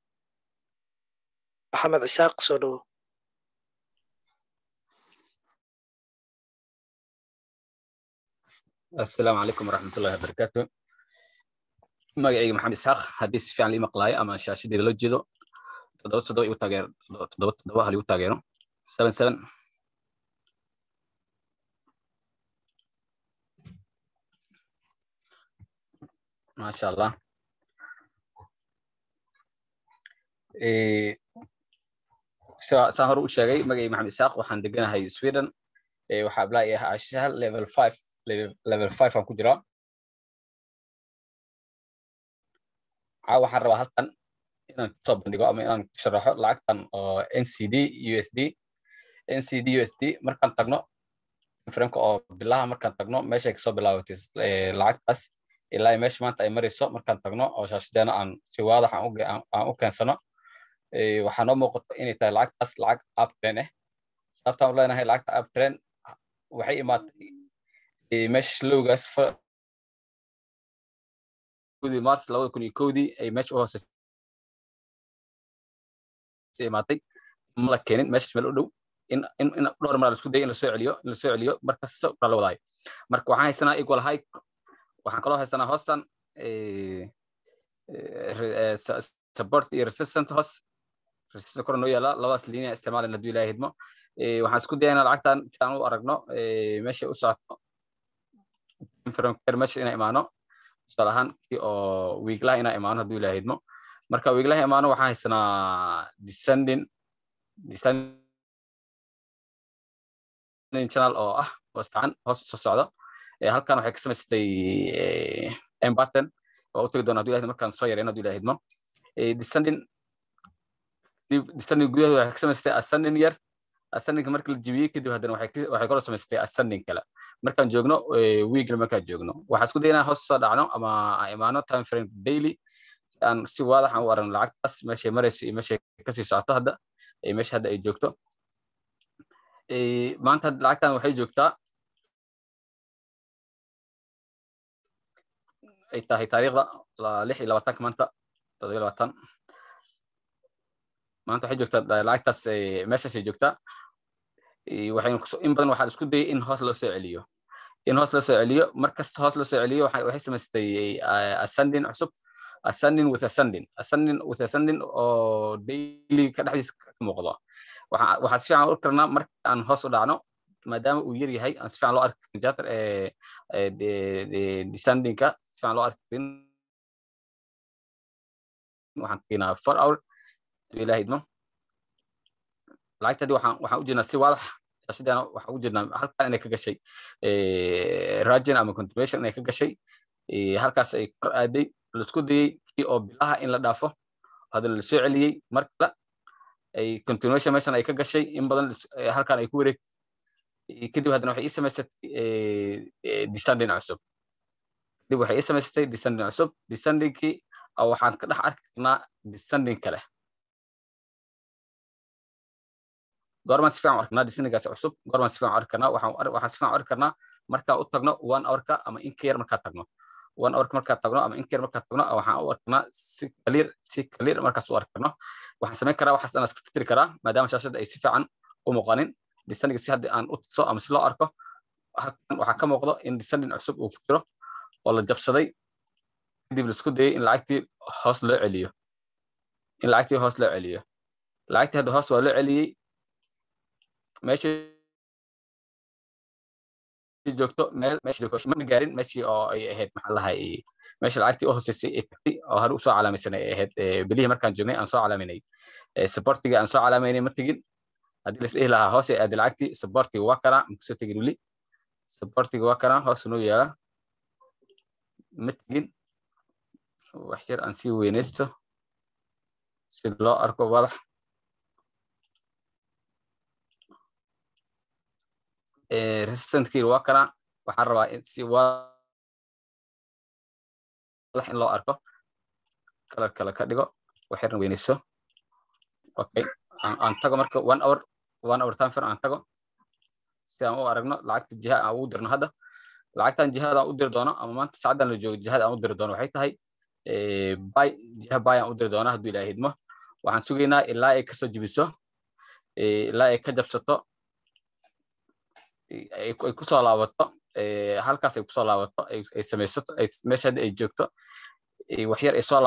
maxamed isaaq soo dhowo السلام عليكم ورحمة الله وبركاته magacayga maxamed isxaaq haddii si fiican lii maqlaayo ama shaashadii lala jeedo toddoba toddoba igu taageero toddoba toddoba hal igu taageero seven seven maasha allah saan hore u sheegay magacayga maxamed isxaaq waxaan deganahay sweden waxaa ablaa ah ashahal level five level five aan ku jiraa caawa waxaan rabaa halkan inaan kusoo bandhigo ama inaan sharaxo lacagtan oo ncd usd ncd usd markaan tagno franka oo bilaha markaan tagno meeshay kasoo bilaabatay lacagtaas ilaa meesha maanta ay marayso markaan tagno oo shaashadeena aan si waadax aan u keensano waxaa noo muuqato inay tahay lacagtaas lacag uptrain ah sababtaan u leenahay lacagta uptrain waxay imaatay meesha lowgaas kudii mars labada kun iyo kowdii ay meesha u hooseysay imaatay ma la keenin meeshas meel u dhow in in in dhowr mar isku dayay in lasoo celiyo in lasoo celiyo markasta la wadaayo marka waxaan haysanaa equal high waxaan kaloo haysanaa hoostan support iyo resistant hoos resistant kor noo yaala labadaas linia isticmaalan hadduu ilaahay hidmo waxaan isku dayaynaa lacagtan si aan u aragno meesha u socoto meesha inaan imaano tusaale ahaan kii oo wiiglaha inaan imaano hadduu ilaahay hidmo marka wiiglaha imaano waxaan haysanaa descending descending channel oo ah hoos tacan hoos soo socdo halkan waxay ka samaysatay embarton waa u tegi doona hadduu ilaahay markaan soo yarayno hadduu ilaahay hidmo descending descending gudaheeda waxay ka samaysatay ascending yar ascendingka marka la jibiyey kadib haddana waxay kaloo samaysatay ascending kale markaan joogno weekly markaan joogno waxaan isku daynaa hoos soo dhacno ama aan imaano time frame daily aan si waadax aan u aragno lacagtaas meeshay marayso iyo meeshay kasii socoto hadda meesha hadda ay joogto maanta lacagtan waxay joogtaa ay tahay taariikhda lix iyo labaatanka maanta toddobiyo labaatan maanta waxay joogtaa lacagtaas meeshaasay joogtaa waxaynu in badan waxaa isku dayay in hoos loo soo celiyo in hoos loo soo celiyo markasta hoos loo soo celiyo waxay samaystay ascending cusub ascending with ascending ascending with ascending oo daily ka dhexdiisa ka muuqdo waxaan si fiican u arki karnaa marka aan hoos u dhacno maadaama uu yar yahay aan si fiican loo arki karin jatar descendingka si fiican loo arki karin waxaan teginaa four hour ilaah idmo lacagtadii waxaan waxaan u jeednaa si waadax shaashadeena waxaan u jeednaa halkan inay ka gashay ragin ama continuation inay ka gashay halkaas ay kor aaday laisku dayey kii oo bilaha in la dhaafo haddana la soo celiyey mar kale ay continuation meeshan ay ka gashay in badan halkan ay ku wareeg kadib haddana waxay ii samaysatay descending cusub kadib waxay ii samaysatay descending cusub descendingkii waxaan ka dhex arki karnaa descending kale goormaan si fiican u arkanaa descendingkaas cusub goormaan si fiican u arki karnaa waxaan si fiican u arki karnaa markaan u tagno one hourka ama in ka yar markaan tagno one hourka markaan tagno ama in ka yar markaan tagno waxaan u arkanaa si clear si clear markaas u arki karno waxaan samayn karaa waxaas dhan iska tiri karaa maadaama shaashadda ay si fiican u muuqanin descending si hadda aan u tuso ama si loo arko halkan waxaa ka muuqdo in descending cusub uu ku jiro oo la jabsaday kadib laisku dayay in lacagtii hoos loo celiyo in lacagtii hoos loo celiyo lacagtii hadda hoos waa loo celiyey meeshii joogto meel meeshii joogto ma gaarin meeshii oo ay ahayd maxaa lahay meesha lacagtii u hooseysay ee tagtay oo hore usoo calaamaysanay ay ahayd bilihii markaan joognay aan soo calaaminay supportiga aan soo calaamaynay ma tegin haddii las dhihi lahaa hoos ay aadi lacagtii supportiga waa kanaa makusoo tegin weli supportiga waa kanaa hoos noo yaala ma tegin wax yar aan sii weynaysto si loo arko wadax resistantkii waa kanaa waxaan rabaa si wadax in loo arko kalar kale ka dhigo wax yarna weynayso okay aan tago marka one hour one hour time aan tago si aan u aragno lacagta jiha aan ugu dirno hadda lacagtan jihada aan u diri doono ama maanta saacaddan la joogo jihada aan u diri doono waxay tahay bay jiha bay aan u diri doono hadduu ilaahay hidmo waxaan sugaynaa ilaa ay kasoo jibiso ilaa ay ka jabsato ay kusoo laabato halkaas ay kusoo laabato ay samaysato meesha hadda ay joogto wax yar ay soo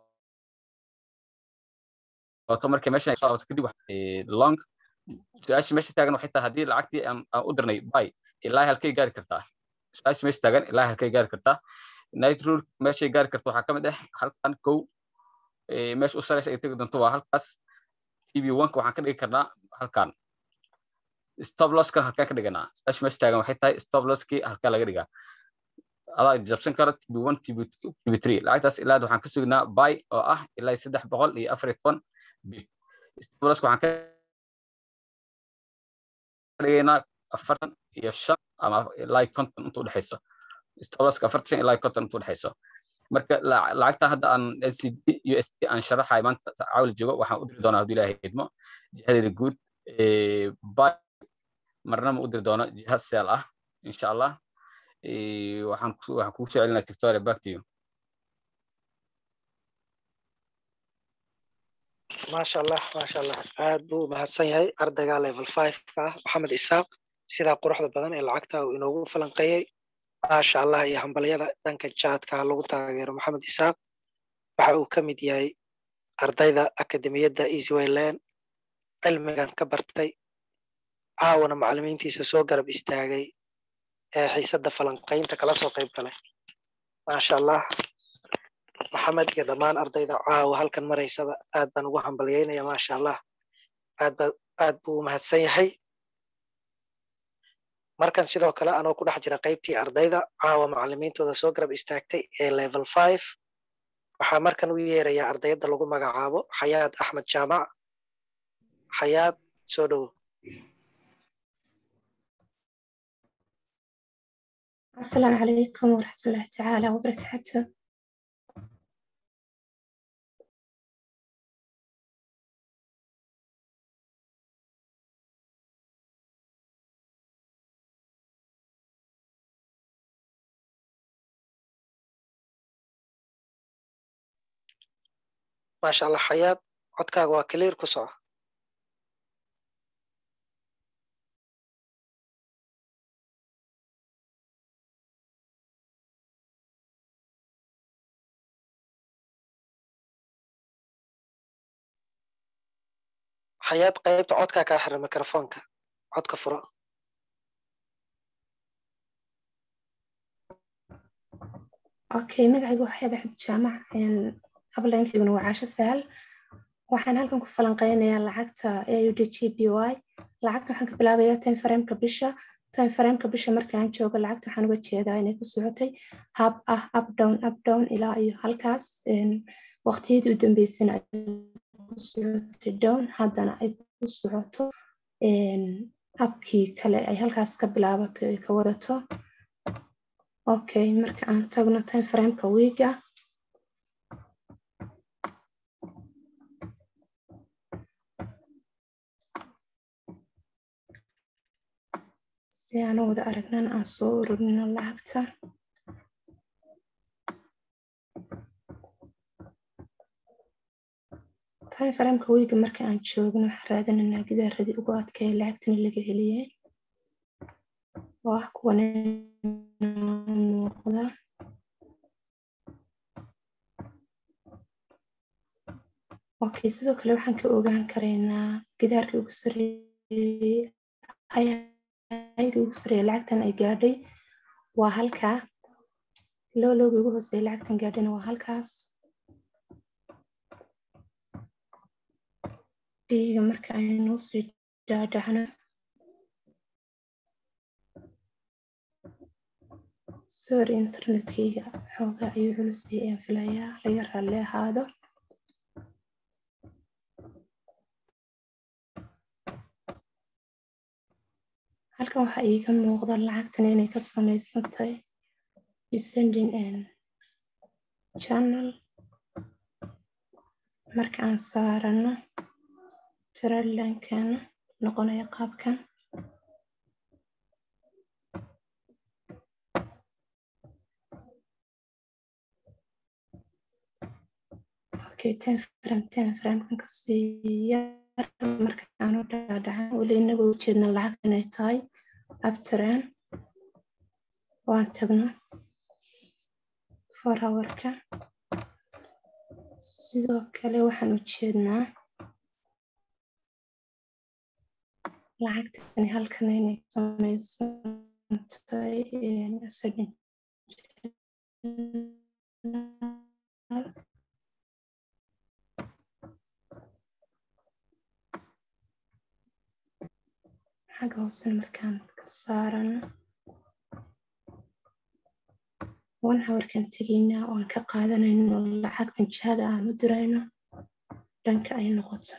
laabato markay meeshan ay soo laabato kadib long su-aasha meesha taagan waxay tahay haddii lacagtii aan u dirnay bay ilaa halkay gaari kartaa su-aasha meesha taagan ilaa halkay gaari kartaa night rule meeshay gaari karto waxaa ka mid ah halkan kow meesha u sareysa ay tegi doonto waa halkaas tv onka waxaan ka dhigi karnaa halkan stop losskan halkaan ka dhiganaa su-aasha meesha taagan waxay tahay stop losskii halkaa laga dhigaa adaa jabsan karo tv one tv two tv three lacagtaas ilaa waxaan ka sugnaa bay oo ah ilaa saddex boqol iyo afar iyo toban bib stop losska waxaan ka dhigaynaa afartan iyo shan ama ilaa konton inta udhexayso stolaska afartan shan ilaa konton inta udhexayso marka lacagta hadda aan ncd usd aan sharaxay maanta caawil joogo waxaan u diri doonaa hadduu ilaahay idmo jihadeeda guud bay marna ma u diri doono jiha seel ah insha allah waxaan waxaan kugu soo celinaa victoria back to you maasha allah maasha allah aad buu mahadsan yahay ardayga level five ka ah maxamed isaaq sidaa quruxda badan ee lacagta uu inoogu falanqeeyey maasha allah iyo hambalyada dhanka jaadka lagu taageero maxamed isaaq waxa uu ka mid yahay ardayda akademiyadda easywayland cilmigan ka bartay caawana macalimiintiisa soo garab istaagay ee xiisadda falanqaynta kala soo qayb galay maasha allah maxamed iyo dhammaan ardayda caawa halkan maraysaba aad baan ugu hambalyaynaya maasha allah aad ba aad buu u mahadsan yahay markan sidoo kale anoo ku dhex jira qaybtii ardayda caawa macalimiintooda soo garab istaagtay ee level five waxaa markan u yeerayaa ardayadda lagu magacaabo xayaad axmed jaamac xayaad soo dhowo السلام عليكم ورحمة الله تعالى وبركاته maasha allah xayaad codkaaga waa clear ku soco xayaad qaybta codkaa kaa xira mikrofoonka codka furo okay magacaygu waa xayaad axmed jaamac ablaynkayguna waa caasho sahal waxaan halkan ku falanqeynayaa lacagta aud g b y lacagta waxaan ka bilaabayaa time frameka bisha time frameka bisha markaan joogo lacagta waxaan uga jeedaa inay ku socotay hab ah up down up down ilaa iyo halkaas waqtiyadii u dambeysana ay ku socotay down haddana ay ku socoto habkii kale ay halkaas ka bilaabato ay ka wadato okay marka aan tagno time frameka wiiga si aan u wada aragnan aan soo ururino lacagta time frameka wiiga marka aan joogno waxaan raadinanaa gidaaradii ugu adkaya lacagtani laga heliyey oo ah kuwan muuqda okay sidoo kale waxaan ka ogaan karaynaa gidaarkii ugu sareeyey hayga ugu sareeya lacagtan ay gaadhay waa halkaa low lowga ugu hooseeya lacagtan gaadhana waa halkaas diiga marka aynu sii dhaadhacno sorry internetkayga xoogaa ayuu culusay ayaan filayaa laga raalli ahaado halkan waxaa iiga muuqda lacagtan inay ka samaysan tahay descending channel marka aan saarano trailankeena noqonaya qaabkan okay ten frame ten frame kan kasii yar marka aan u dhaadhacan weli inaga ujeedna lacag inay tahay afteraan waan tagno for hourka sidoo kale waxaan ujeednaa lacagtani halkan inay samaysan tahay xagga hoosena markaan ka saarano one hourkan tegaynaa oo aan ka qaadanayno lacagtan jihada aan u dirayno dhanka ay noqoto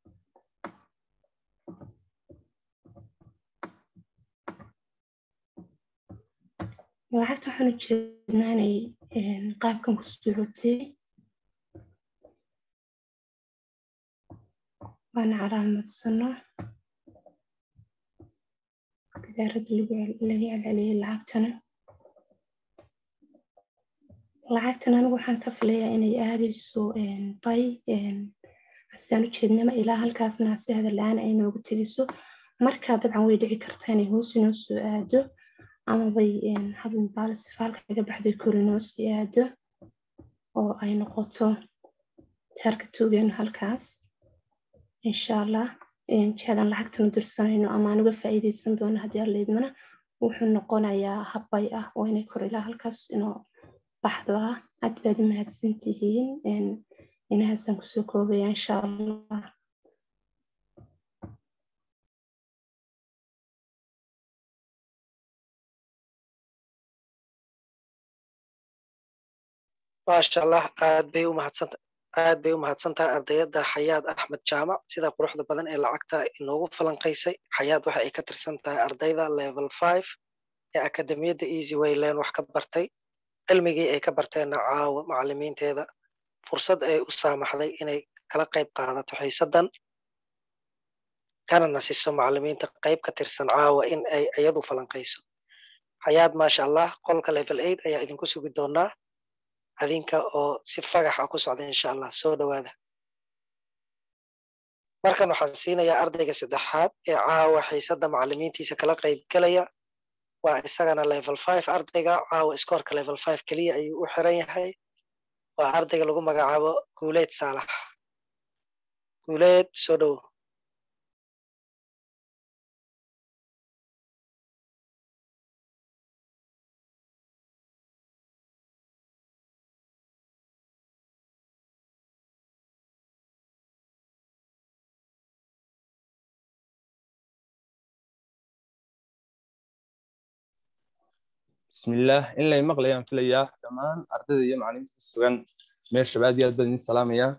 lacagta waxaan ujeednaa inay qaabkan ku socotay waana calaamadsano gidaarada laga celceliyay lacagtana lacagtan anigu waxaan ka filayaa inay aadayso bay hasaan ujeednama ilaa halkaasna hase hadal-aan ay noogu tegiso markaa dabcan way dhici kartaa inay hoos inoo soo aado ama bay habin baalsifaalka laga baxday kor inoo sii aado oo ay noqoto taarka toogeenu halkaas insha allah jihadan lacagtan u dirsanayno ama aan uga faa'iidaysan doono haddii alla idmana wuxuu noqonayaa habbay ah oo inay kor ilaa halkaas inoo baxdo ah aad baad u mahadsan tihiin inahaasaan kusoo koobaya insha allah maasha allah aad bay u mahadsanta aad bay u mahadsantahay ardayadda xayaad axmed jaamac sida quruxda badan ee lacagta inoogu falanqaysay xayaad waxa ay ka tirsan tahay ardayda level five ee akademiyadda easy wayland wax ka bartay cilmigii ay ka barteenna caawa macalimiinteeda fursad ay u saamaxday inay kala qayb qaadato xiisaddan kana nasiso macalimiinta qayb ka tirsan caawa in ay iyadu falanqayso xayaad maasha allah qolka level eight ayaa idinku sugi doonaa adinka oo si fagax ah ku socda insha allah soo dhowaada markan waxaan siinayaa ardayga saddexaad ee caawa xiisadda macalimiintiisa kala qayb gelaya waa isagana level five ardayga caawa iskoorka level five keliya ayuu u xiran yahay waa ardayga lagu magacaabo guuleed saalax guuleed soo dhowo بسم الله إن لا يمغلى ينفليا كمان أردد يا معلم في السجن مير شباب يا بدني السلام يا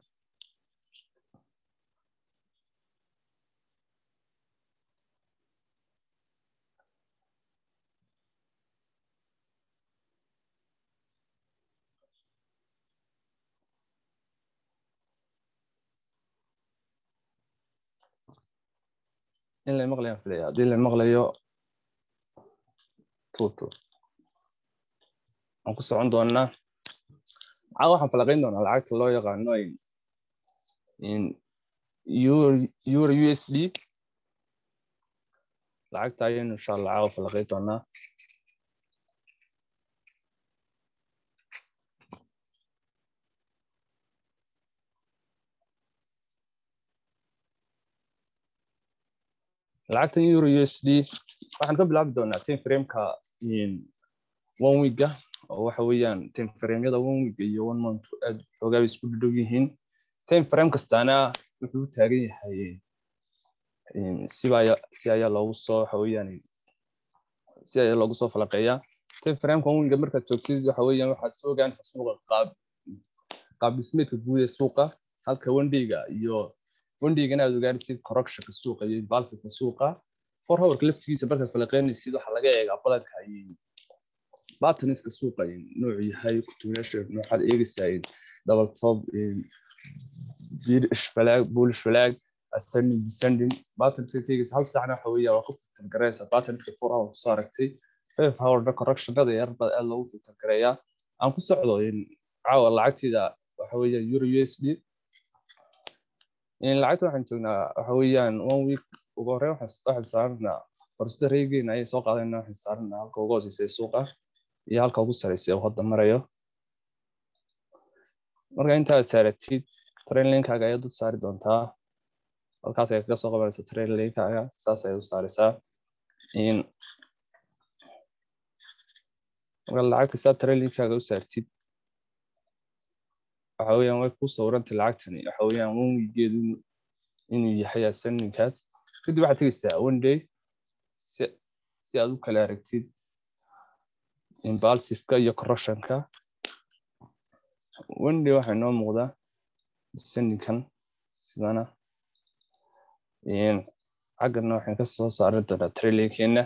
إن لا يمغلى ينفليا دي اللي مغلى يو توتو aan ku socon doonaa caa waxaan falaqayn doonaa lacagta loo yaqaano euro u s d lacagta ayaynu insha allah caawa falaqayn doonaa lacagta euro u s d waxaan ka bilaabi doonaa tin frameka one weeka oo waxa weeyaan time frameyada one week iyo one month aad xoogaa bay isku dhadhow yihiin time frame kastaana wuxuu u taagan yahay siba si ayaa loogu soo waxa weeyaan si ayaa loogu soo falaqeeyaa time frameka one weeka markaad joogtid waxa weeyaan waxaad soo ogaanaysaa suuqa qaab qaab dhismeedka guud ee suuqa halka wendayga iyo wendhaygana aad ogaanaysid correctionka suuqa iyo impulsiveka suuqa for hourka laftigiisa markaad falaqeynaysid waxaa laga eegaa badanka bataniska suuqa noocu yahay kutuunyaasha nooxaad eegaysaa double top bullish flag ascending descending bataniska ka eegaysa hal saacna waxa weeyaa waa ku filter gareysa bataniska for hour kusoo aragtay five hourna correctionada yar baa aad loogu filter gareeyaa aan ku socdo caawa lacagteeda waxa weeyaan euro u s d lacagta waxaan joognaa waxa weeyaan one week ugu horreyn waxaan saaranaa fursada reegeena ayay soo qaadayna waxaan saaranaa halka ugu hooseysa suuqa iyo halka ugu sareysa uu hadda marayo marka intaad saaratid train linkaaga ayaad u saari doontaa halkaas ayaad kaga soo qabanaysa train linkaaga saas ayaad u saaraysaa marka lacagta saa train linkaaga u saartid waxa weeyaan way ku sawirantay lacagtani waxa weeyaan one weegeedu inuu yahay ascendingkaas kadib waxaad tegeysaa one day si si aad u kala aragtid impulsiveka iyo corruptionka one day waxaa inoo muuqdaa descendingkan sidana xaggana waxaan ka soo saaran doonaa trailinkeena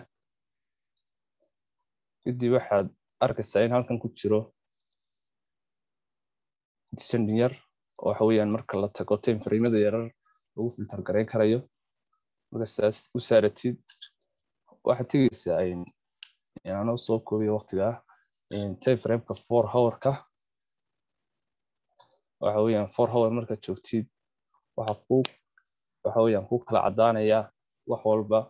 kadib waxaad arkaysaa in halkan ku jiro descending yar oo waxa weeyaan marka la tago time framada yarar lagu filter gareyn karayo marka saas u saaratid waxaad tegeysaa anoo soo koobiya waqtiga time frameka four hourka waxa weeyaan four hour markaad joogtid waxa ku waxa weeyaan ku kala caddaanaya wax walba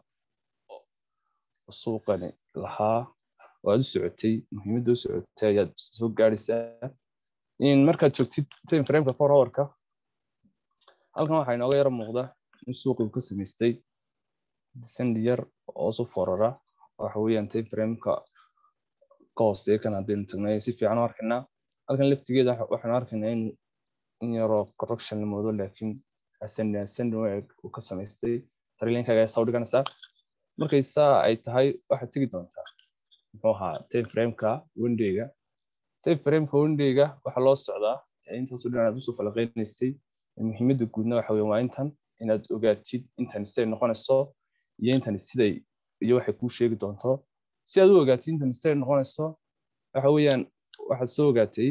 suuqani lahaa oo aad u socotay muhiimadda u socotay ayaad soo gaadhaysaa markaad joogtid time frameka four hourka halkan waxaa inooga yara muuqda in suuqi uu ka samaystay descend yar oo su forara waxa weeyaan time frameka ka hooseeya kan haddaynu tagnay si fiican u arkaynaa halkan laftigeeda waxaanu arkaynaa in in yaroo correction la moodo laakiin ascending ascending way uu ka samaystay tarilinkaga ayaa soo dhiganaysaa markay saa ay tahay waxaad tegi doontaa muxuu ahaa time frameka wendayga time frameka wendayga waxaa loo socdaa intaasu dhan aad usoo falaqeynaysay muhiimadda guudna waxa weeye waa intan inaad ogaatid intan siday noqonayso iyo intan siday iyo waxay kuu sheegi doonto si aad u ogaatid intan siday noqonayso waxa weeyaan waxaad soo ogaatay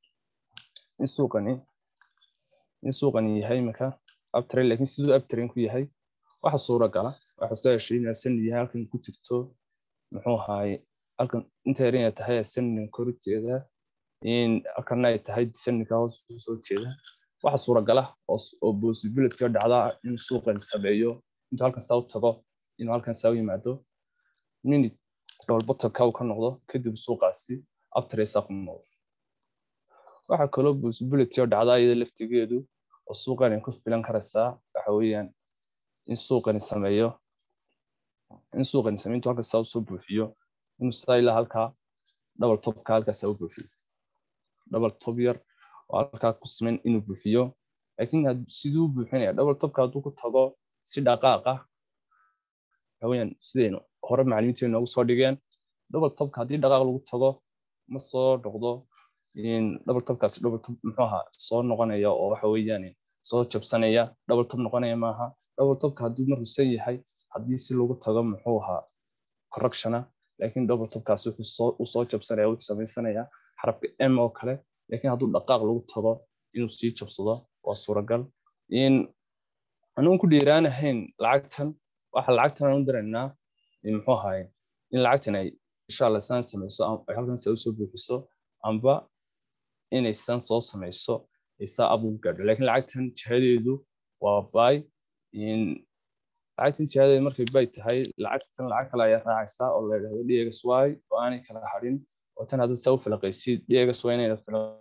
in suuqani in suuqani yahay imika abtrain laakiin siduu abtrain ku yahay waxa suuragala waxa soo heshay in ascend yahay halkan ku jirto muxuu ahaay halkan inta yar inay tahay ascending kor ujeeda in halkanna ay tahay descendingka hoos soo jeeda waxa suuragala oo possibility dhacda in suuqan sameeyo intuu halkan saa u tago inuu halkan saa u yimaado mini dhoolbatanka uu ka noqdo kadib suuqaasi abtresa ku noqdo waxa kaloo possibility oo dhacda iyada laftigeedu oo suuqani ku filan karaysaa waxa weeyaan in suuqani sameeyo in suuqani sameeyo intuu halkan saa usoo buuxiyo inuu saa ilaa halkaa double topka halkaas saa u buuxiyo double top yar oo halkaa ku siman inuu buuxiyo laakiin siduu buuxinaya double topka hadduu ku tago si dhaqaaq ah waxaweyaan sidaynu hore macalimiinteenu noogu soo dhigeen double topka haddii dhaqaaq lagu tago ma soo noqdo double topkaasi double top muxuu ahaa soo noqonaya oo waxa weeyaan soo jabsanaya double top noqonaya maaha double topka hadduu markuu san yahay haddii si lagu tago muxuu ahaa correctiona laakiin double topkaasi wuxuu soo jabsanaya wuxuu samaysanaya xarafka m oo kale laakiin hadduu dhaqaaq lagu tago inuu sii jabsado waa suuragal in anuun ku dhiiraanahayn lacagtan waxa lacagtan aan u diraynaa muxuu ahaay in lacagtan ay insha allah saan samayso ay halkan saa usoo buuxiso amba inay san soo samayso ay saa ab ugu gaadho laakiin lacagtan jihadeedu waa bay lacagtan jihadeedu markay bay tahay lacagtan lacag kale ayaa raacaysaa oo la yidhahdo dxy oo aanay kala hadhin oo tan hadda saa u filaqaysid dxy inayna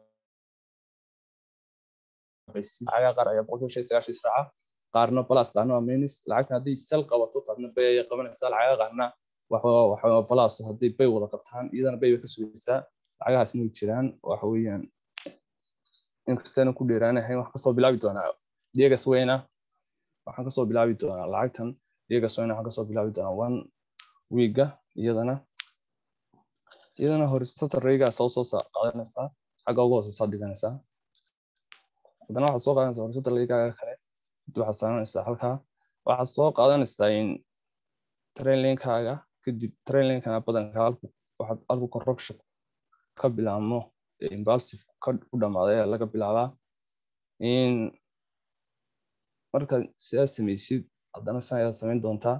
filaqaysid lacagaa qaar ayaa boqolkiiba shan sagaashan israaca qaarna balas qaarna waa minus lacagtan hadday sal qabato qaarna bay ayay qabanaysaa lacagaa qaarna waxa balas hadday bay wada qabtaan iyadana bay bay ka sugaysaa lacagahaasna way jiraan waxa weeyaan inkastaana ku dheeraanahay waxaan kasoo bilaabi doonaa degas weyna waxaan kasoo bilaabi doonaa lacagtan degas weyna waxaan kasoo bilaabi doonaa one wiiga iyadana iyadana horisata raygaa soo soo qaadanaysaa xagga ugu hooseysaa dhiganaysaa haddana waxaad soo qaadanaysaa horisata raygaaga kale kadib waxaad saaranaysaa halkaa waxaad soo qaadanaysaa in trainlinkaaga kadib trainlinkana badanka halku waxaad halku corruption ka bilaabmo impulsive ka u dhamaaday ayaa laga bilaabaa in markaad sidaad samaysid haddana san ayaad samayn doontaa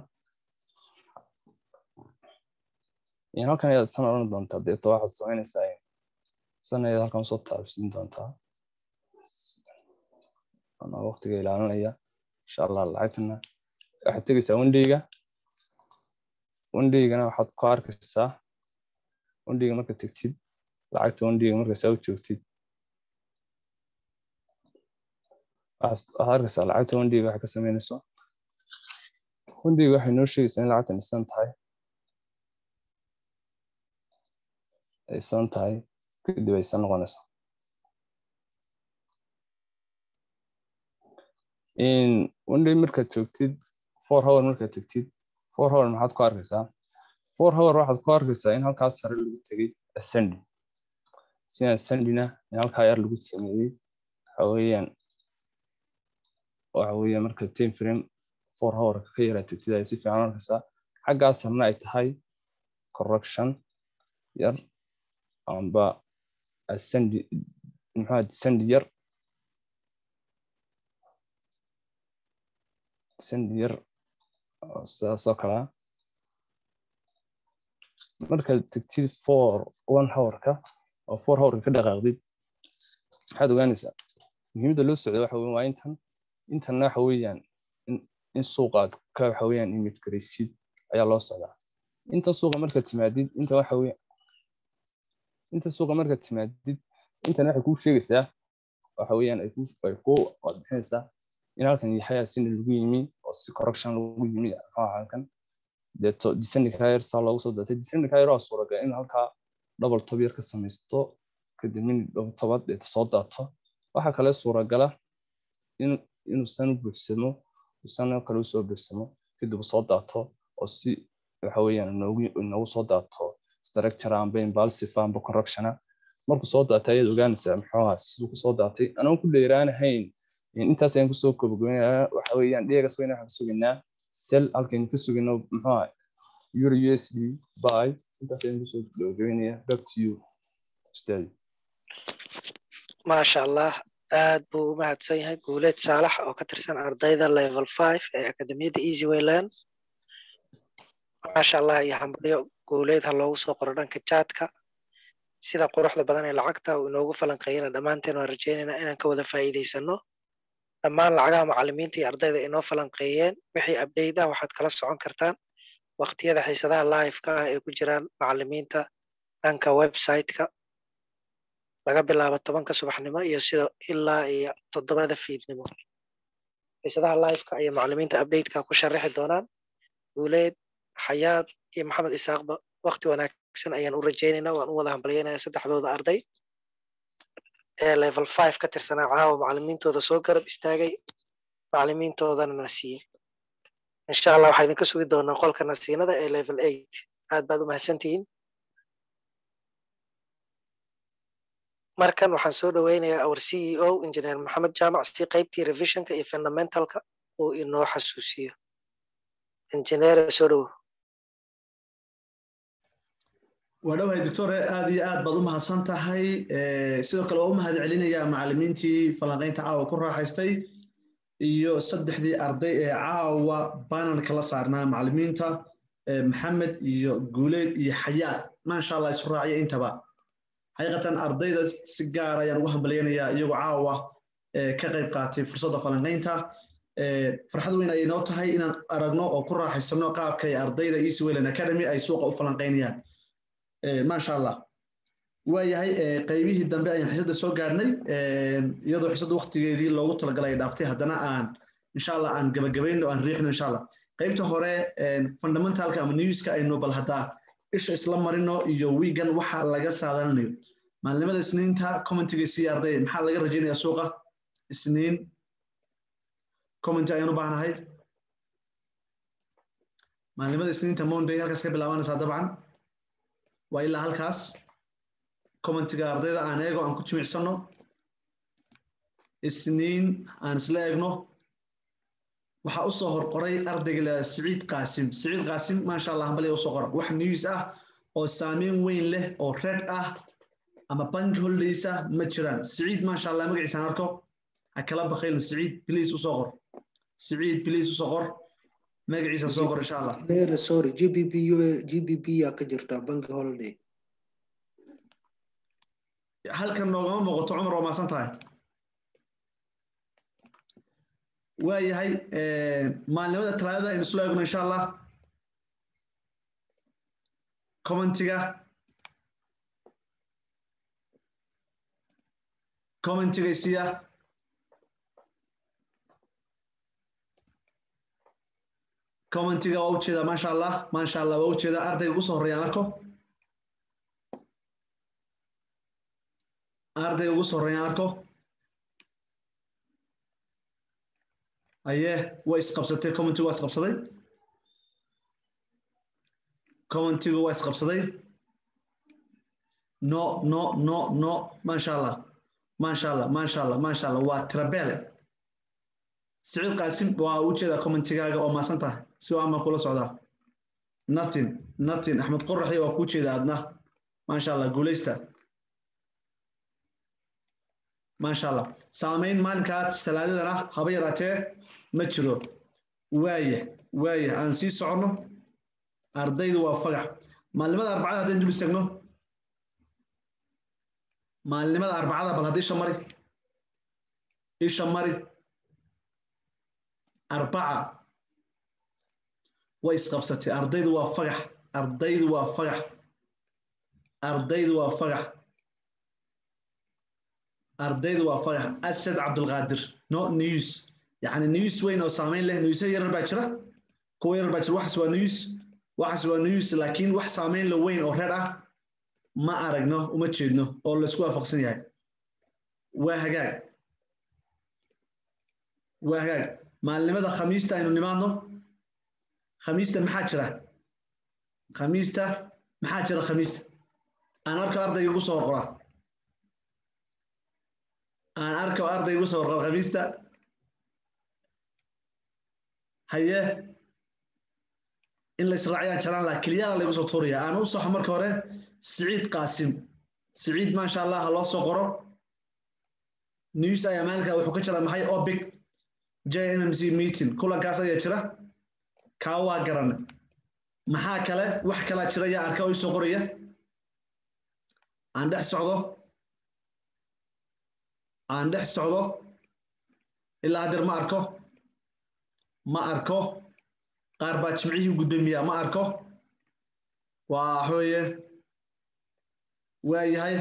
in halkan ayaad san odhan doontaa deeto waxaad samaynaysaa san ayaad halkan usoo taabsiin doontaa ama waqtiga ilaalinaya insha allah lacagtana waxaad tegaysaa wendayga wendaygana waxaad ku arkaysaa wendayga marka tegtid lacagta wendayga marka saa u joogtid waxaad arkaysaa lacagta wendayga waxay ka samaynayso wendayga waxay noo sheegaysaa in lacagtan isan tahay aysan tahay kadib aysan noqonayso in wenday markaad joogtid four hour markaad tegtid four hour maxaad ku arkaysaa four hour waxaad ku arkaysaa in halkaas sare lagu tegay ascendi sina ascendina in halkaa yar lagu sameeyey waxa weeyaan waxa weeyaan marka time frame four hour ka yaraa tegtid ay si fiican arkaysaa xaggaas sarna ay tahay correction yar amba ascendi muxuu descendi yar descendi yar sidaasoo kalea markaad tegtid four one hourka oo four hourka ka dhaqaaqdid maxaad ogaanaysaa muhiimadda loo socdo waxa weyan waa intan intanna waxa weeyaan in suuqaad ka waxa weeyaan imid garaysid ayaa loo socdaa inta suuqa markaad timaadid inta waxa weeyaan inta suuqa markaad timaadid intan waxay kuu sheegaysaa waxa weeyaan ay kuu ay kuu waad bixinaysaa in halkan yahay asina lagu yimi oo si correction lagu yimi maxaa halkan deeto descending kayr saa loogu soo daatay descending kayr waa suuragal in halkaa double top yar ka samaysto kadib min double tobaad deeta soo daato waxaa kale suuragala in inuusan u buuxsamo uusan kale usoo buuxsamo kadib uu soo daato oo si waxa weeyaan inoogu inoogu soo daato structure amba impulsive amba corruptiona markuu soo daatay ayaad ogaanaysaa muxuu ahaa siduu kusoo daatay anaan ku dheeraanahayn intaas ayaan kusoo kobogeynayaa waxa weeyaan dhigaas weyna waxaan ka sugaynaa sel halkaynu ka sugayno muxuu ahaa euro u s d by intaas ayaan kusoo kobogeynayaa back to you ustaadi maasha allah aad buu u mahadsan yahay guuleed saalax oo ka tirsan ardayda level five ee akademiyadda easy wayland maasha allah iyo hambalyo guuleed ha loogu soo qoro dhanka jaadka sida quruxda badan ee lacagta uu inoogu falanqeeyana dhammaanteen waan rajaynaynaa inaan ka wada faa'iidaysano dhammaan lacagaha macallimiinta iyo ardayda inoo falanqeeyeen wixii update ah waxaad kala socon kartaan waqtiyada xiisadaha live-ka ah ee ku jiraan macallimiinta dhanka website-ka laga bilaabo tobanka subaxnimo iyo sida ilaa iyo toddobada fiidnimo xiisadaha live-ka iyo macallimiinta update-ka ku sharaxi doonaan guuleed xayaad iyo maxamed isaaqba waqti wanaagsan ayaan u rajaynaynaa waan u wada hambalyaynaya saddexdooda arday ee level five ka tirsanaa caawa macallimiintooda soo garab istaagay macallimiintoodana na siiyey insha allah waxaa idinka sugi doonaa qolka nasiinada ee level eight aad baad u mahadsantihiin markan waxaan soo dhoweynayaa our c e o engineer maxamed jaamac si qaybtii revisionka iyo fundamentalka uu inoo xasuusiyo engineer soo dhowo waa dhowahay doctore aad iyo aad baad u mahadsan tahay sidoo kale waa u mahad celinayaa macallimiintii falanqaynta caawa ku raaxaystay iyo saddexdii arday ee caawa bananka la saarnaa macallimiinta maxamed iyo guuleed iyo xayaa maasha allah isu raaciya intaba xaqiiqatan ardayda si gaar ayaan ugu hambalyaynayaa iyagoo caawa ka qayb qaatay fursadda falanqaynta farxad weyn ayay noo tahay inaan aragno oo ku raaxaysano qaabka ay ardayda easy wayland academy ay suuqa u falanqaynayaan maasha allah waayahay qaybihii dambe ayaan xisadda soo gaarnay iyadoo xisadda waktigeedii loogu talagalay ay dhaaftay haddana aan insha allah aan gabagabayno aan riixno insha allah qaybta hore fundamentalka ama newska aynu bal haddaa isha isla marino iyo wiigan waxa laga saadalinayo maalinimada isniinta commentiga sii arday maxaa laga rajaynayaa suuqa isniin commenti ayaan u baahnahay maalinimada isniinta monday halkaas ka bilaabanaysaa dabcan waa ilaa halkaas commentiga ardayda aan eego aan ku jimicsano isniin aan isla eegno waxaa usoo horqoray ardayga la siciid qaasim siciid qaasim maasha allah hambaliya usoo qora wax news ah oo saameyn weyn leh oo red ah ama bank holidays ah ma jiraan siciid maasha allah magaciisaan arko ha kala bakayno siciid please usoo qor siciid please usoo qor magaciisa soo qor insha allah Leera, sorry gbb gbb yaa ka jirta bank holiday halkan noogama muuqato cumar waa maasan tahay waayahay maalinimada talaadada aynu isla eegno insha allah commentiga commentiga isiya commentiga waa ujeedaa maasha allah maasha allah waa ujeedaa ardayga ugu soo horreeyaan arko ardayga ugu soo horreeyaan arko aye way isqabsatay commentigu waa isqabsaday commentigu waa isqabsaday no no no no maasha allah maasha allah maasha allah maasha allah waa tirabele siciid qaasim waa ujeedaa commentigaaga oo maasan tahay si waa ama kula socdaa nothing nothing axmed qoraxi waa kuu jeeda adna maasha allah guuleysta maasha allah saamayn maalinkaas talaadadana haba yaraatee ma jiro waaya waaya aan sii soconno ardaydu waa fagax maalinimada arbacada haddaynu dul istagno maalinimada arbacada bal hadda isha mari isha mari arbaca way isqabsatay ardaydu waa fagax ardaydu waa fagax ardaydu waa fagax ardaydu waa fagax asad cabdulqaadir no news يعني نيوز وين او سامين له نيوز يرر باجرا كو يرر باجرا waxas waa news waxas waa news laakiin wax saameyn la weyn oo reer ah ma aragno uma jeedno oo la isku waafaqsan yahay waa hagaag waa hagaag maalinimada khamiista aynu nimaadno khamiista maxaa jira khamiista maxaa jira khamiista aan arko ardayga ugu soo qorqora aan arko ardayga ugu soo qorqora khamiista haye in la israaciyaan jaraan laha keliyaala laygu soo tuuraya aan u saxo marka hore siciid qaasim siciid maasha allah ha loo soo qoro news ayaa maalinka wuxuu ka jira maxay obic j mmc meeting kulankaas ayaa jira kaa waa garanay maxaa kale wax kalaa jira yaa arka oo isoo qoraya aan dhex socdo aan dhex socdo ilaa hadeer ma arko ma arko qaar baa jimcihii gudoomiya ma arko waa waxweeye waa yahay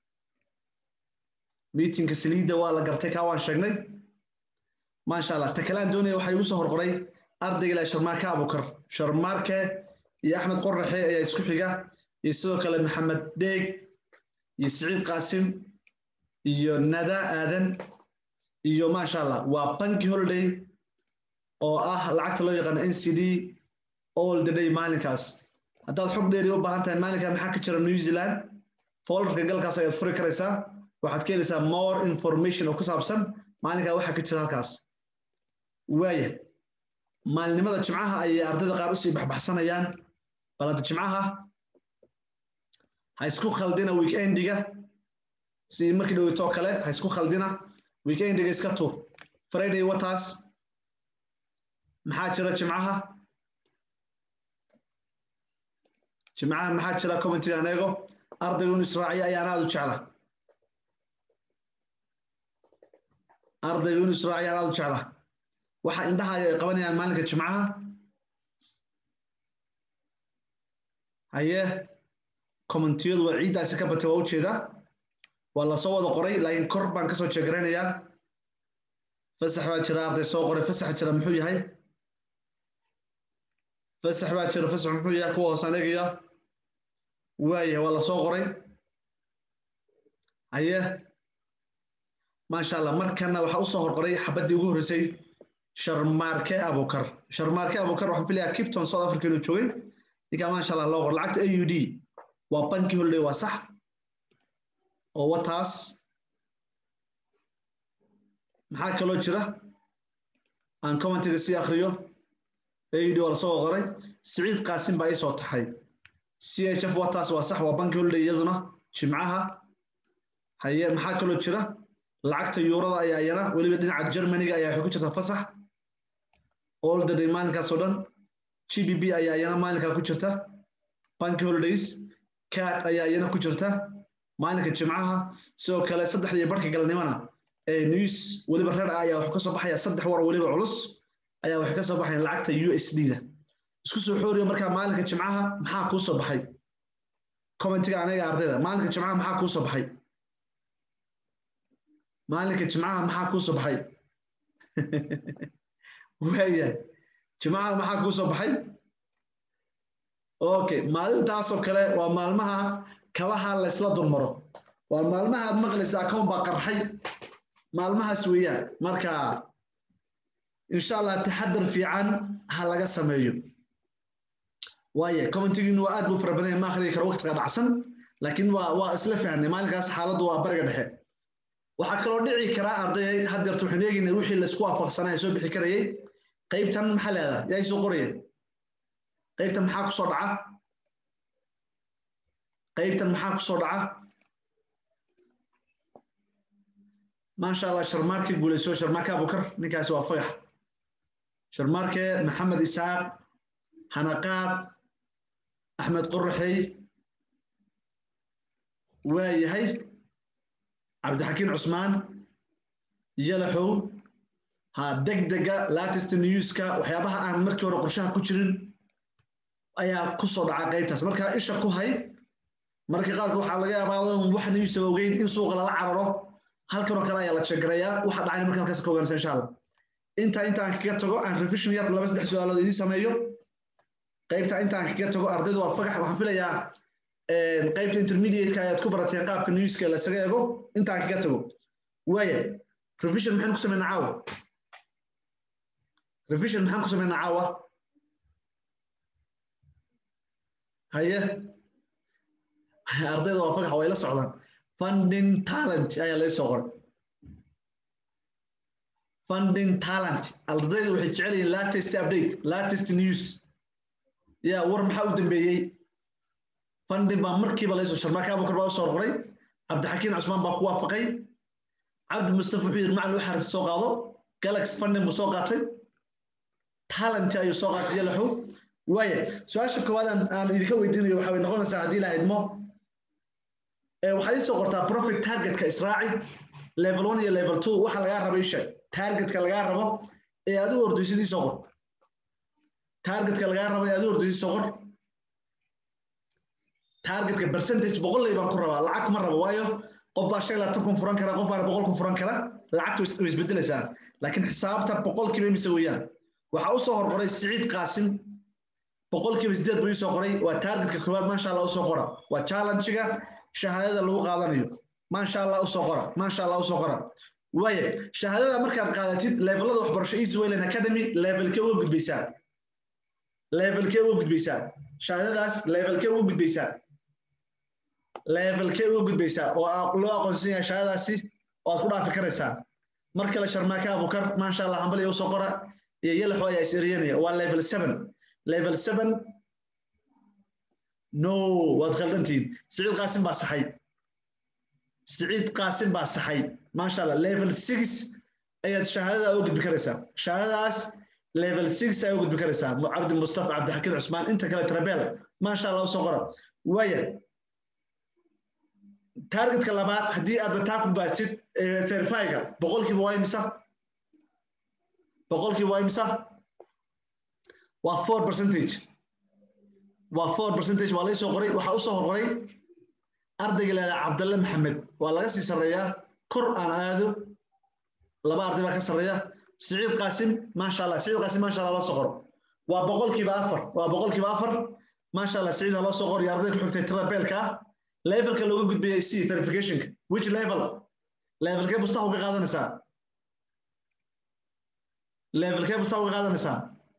miitinka saliidda waa la gartay kaa waan sheegnay maasha allah ta kale aan doonaya waxaa igu soo horqoray ardayga ilaa sharmaarke abukar sharmaarke iyo axmed qoraxe ayaa isku xiga iyo sidoo kale maxamed dheeg iyo siciid qaasim iyo nada aadan iyo maasha allah waa banki holiday oo ah lacagta loo yaqaano n c d all the day maalinkaas haddaad xog dheeri u baahan tahay maalinka maxaa ka jira new zealand folderka galkaas ayaad furi karaysaa waxaad ka helaysaa more information oo ku saabsan maalinkaa waxaa ka jira halkaas waaya maalinimada jimcaha ayay ardayda qaar usii baxbaxsanayaan bal hadda jimcaha ha isku khaldina weekendiga si markii dhoweytoo kale ha isku khaldina weekendiga iska tuur friday wataas maxaa jira jimcaha jimcaha maxaa jira commentiga aan eego ardaygu inu israaciyo ayaan aada u jecla ardaygu inu israaciyo ayaan aada u jecla waxa indhahaaga ay qabanayaan maalinka jimcaha haye commentiyadu waa ciiddaasi ka batay waa ujeedaa waa lasoo wada qoray laakiin kor baan kasoo jeegaraynayaa fasax baa jira arday soo qoray fasax jira muxuu yahay fasax baa jira fasax muxuu yahay kuwa hoosaan eegaya waaya waa la soo qoray haye maasha allah markana waxaa usoo horqoray xabaddii ugu horreysay sharmaarke abukar sharmaarke abukar waxaan filayaa kipton south africa inuu joogay ninkaa maasha allah loo qor lacagta a u d waa banki holiday waa sax oo wataas maxaa kaloo jira aan commentiga sii akriyo a u d waa lasoo qoray siciid qaasim baa iisoo taxay c h f wataas waa sax waa banki holiday iyaduna jimcaha haye maxaa kaloo jira lacagta yuurada ayaa iyana weliba dhinaca germaniga ayaa waxay ku jirta fasax all the day maalinkaas oo dhan g b b ayaa iyana maalinkaa ku jirta banki holidays cat ayaa iyana ku jirta maalinka jimcaha sidoo kale saddexdii barhka galnimona ee news weliba reer ah ayaa waxuu ka soo baxaya saddex war weliba culus ayaa waxay ka soo baxayaan lacagta u s d da isku soo xooriyo markaa maalinka jimcaha maxaa kuu soo baxay commentiga aniga ardayda maalinka jimcaha maxaa kuu soo baxay maalinka jimcaha maxaa kuu soo baxay waayahay jimcaha maxaa kuu soo baxay okay maalintaasoo kale waa maalmaha kabaha laysla dulmaro waa maalmaha aad maqlaysa account baa qarxay maalmahaas weeyaan marka insha allah taxadar fiican ha laga sameeyo waaye commentigiinu waa aad buu fara badan yahay ma akhriyi karo waqtiga dhacsan laakiin waa waa isla fahnay maalinkaas xaaladdu waa bariga dhexe waxaa kaloo dhici karaa ardayay haddeerta waxaan eegaynay wixii laysku waafaqsanaa soo bixi karayay qaybtan maxaa leedaha yaa soo qoraya qaybtan maxaa kusoo dhaca qaybtan maxaa kusoo dhaca maasha allah sharmaarke guulayso sharmaarke abukar ninkaasi waa fagax sharmaarke maxamed isaaq hanaqaad axmed qoraxey waa yahay cabdixakiin cusmaan yalaxow ha degdega latest newska waxyaabaha aan markii hore qorshaha ku jirin ayaa kusoo dhaca qaybtaas marka isha ku hay marka qaarka waxaa laga yaabaa wax newsa ogeyn in suuqa lala cararo halkan oo kale ayaa la jegarayaa waxa dhacay marka halkaas ka ogaanaysa insha allah intaa intaan kaga tago aan revision yar laba saddex su-aalood idiin sameeyo qaybta intaan kaga tago ardaydu waa fagax waxaan filayaa qaybta intermediate-ka ayaad ku barateen qaabka newska lasaga eego intaan kaga tago waaya revision maxaan ku sameynaa caawa revision maxaan ku sameynaa caawa haye ardayda waa fagax way la socdaan funding talent ayaa laga soo qoray funding talent ardayda waxay jecel yihiin latest update latest news ya war maxaa u dambeeyey funding baa markiiba laysoo sharmaaka abukar baa usoo qoray cabdixakiin cusmaan baa ku waafaqay cabdi mustafa wuxuu yidhi macalin waxaa soo qaado galax funding buu soo qaatay talent ayuu soo qaatay yalaxow waaya su-aasha koowaad aan idinka weydiinayo waxaa way noqonaysaa haddii la idmo waxaad isoo qortaa profit targetka israaci level one iyo level two waxa lagaa rabo isha targetka lagaa rabo ee aad u ordaysid isoo qor targetka lagaa rabo ee aad u ordaysid isoo qor targetka percentage boqolley baan ku rabaa lacag kuma rabo waayo qof baa shan labaatan kun furan kara qof baana boqol kun furan kara lacagta way isbedelaysaa laakiin xisaabta boqolkiiba imise weeyaan waxaa usoo horqoray siciid qaasim boqolkiiba sideed buu isoo qoray waa targetka koowaad maasha allah usoo qora waa challenge-ga shahaadada lagu qaadanayo maasha allah usoo qora maasha allah usoo qora waaya shahaadada markaad qaadatid levelada waxbarasho easy wayland academy levelkee uga gudbaysaa levelkee uga gudbaysaa shahaadadaas levelkee uga gudbaysaa levelkee uga gudbaysaa oo loo aqoonsan yahay shahaadadaasi oo aad ku dhaafi karaysaa mar kale sharmaaka abukar maasha allah hambaliya usoo qora iyo yalaxo ayaa is eriyanaya waa level seven level seven no waad khaldantihiin siciid qaasim baa saxay siciid qaasim baa saxay maasha allah level six ayaad shahaadada uga gudbi karaysaa shahaadadaas level six ayaa uga gudbi karaysaa cabdi mustafa cabdixakiin cusmaan inta kale trabel maasha allah usoo qora waaya targetka labaad haddii aad bataa ku baasid verifyga boqolkiiba waa imisa boqolkiiba waa imisa waa four percentage waa four percentage waa laysoo qoray waxaa usoo horqoray ardayga leedaa cabdalle maxamed waa laga sii sarreeyaa kor aan aado laba arday baa ka sarreeya siciid qaasim maasha allah siciid qaasim maasha allah la soo qoro waa boqolkiiba afar waa boqolkiiba afar maasha allah siciid ha loo soo qoriyo ardayda ku xigtay tirada beelka ah levelka looga gudbiyay c verificationka which level levelkee bustaha uga qaadanaysaa levelkee bustaha uga qaadanaysaa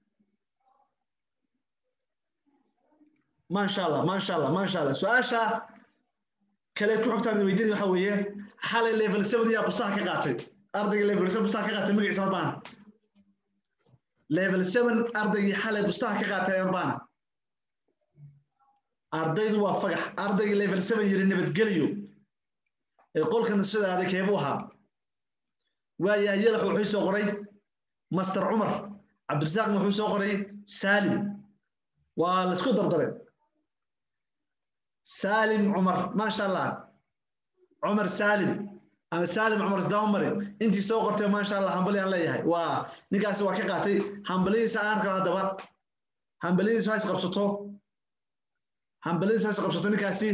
maasha allah maasha allah maasha allah su-aasha kale ku xogtaan weydiin waxa weeye xalay level seven yaa bustaha ka qaatay ardayga level seven bustaha ka qaatay magaciisa albana level seven ardaygii xalay bustaha ka qaatay albana ardaydu waa fagax ardaygii level seven yiri nabadgeliyo ee qolka nasashada aaday keebuu ahaa waayahay yalax wuxuu soo qoray master cumar cabdirasaaqna wuxuu soo qoray saalim waa laisku dardaray saalim cumar maasha allah cumar saalim ama saalim cumar isdaba mari intii soo qortay maasha allah hambali aan leeyahay waa ninkaasi waa ka qaatay hambalidiisa aan arko haddaba hambalidiisu ha isqabsato hambalidiisu ha isqabsato ninkaasi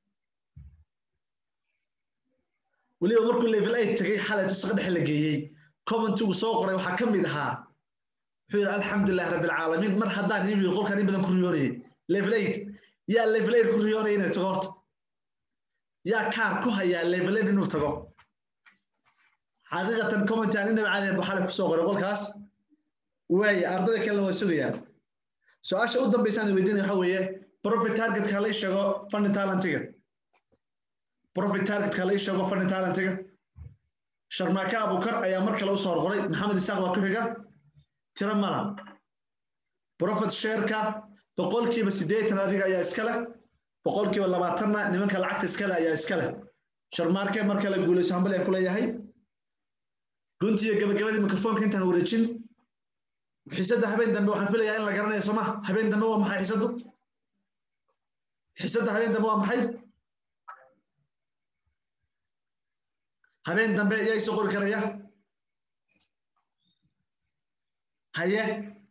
weliba markuu level eight tagay xalay tusaqa dhexe la geeyey commentigu soo qoray waxaa ka mid ahaa wuxuu yidhi alxamdulilah rabbilcaalamiin mar haddaan ii yiri qolkan in badan ku riyoonayay level eight yaa level eight ku riyoonaya inay tago horta yaa kaar ku hayaa level eight inuu tago xaqiiqatan commenti aan inaba caadiyan buu xalay kusoo qoray qolkaas waaya ardayda kalena waa sugayaan su-aasha u dambaysaan weydiinaya waxa weeye profit targetka la sheego funding talentiga profit targetka la sheego funding talentiga sharmaaka abukar ayaa mar kale usoo horqoray maxamed isaaq baa ku xiga tiro mala profit shareka boqolkiiba siddeetan adiga ayaa iska leh boqolkiiba labaatanna nimanka lacagta iska leh ayaa iska leh sharmaarke mar kale guulayso hambal aan ku leeyahay runtii gabagabadii mikrofoonka intaan wareejin xiisadda habeen dambe waxaan filayaa in la garanayo sooma habeen dambe waa maxay xiisaddu xiisadda habeen dambe waa maxay habeen dambe yaa isoo qori karaya haye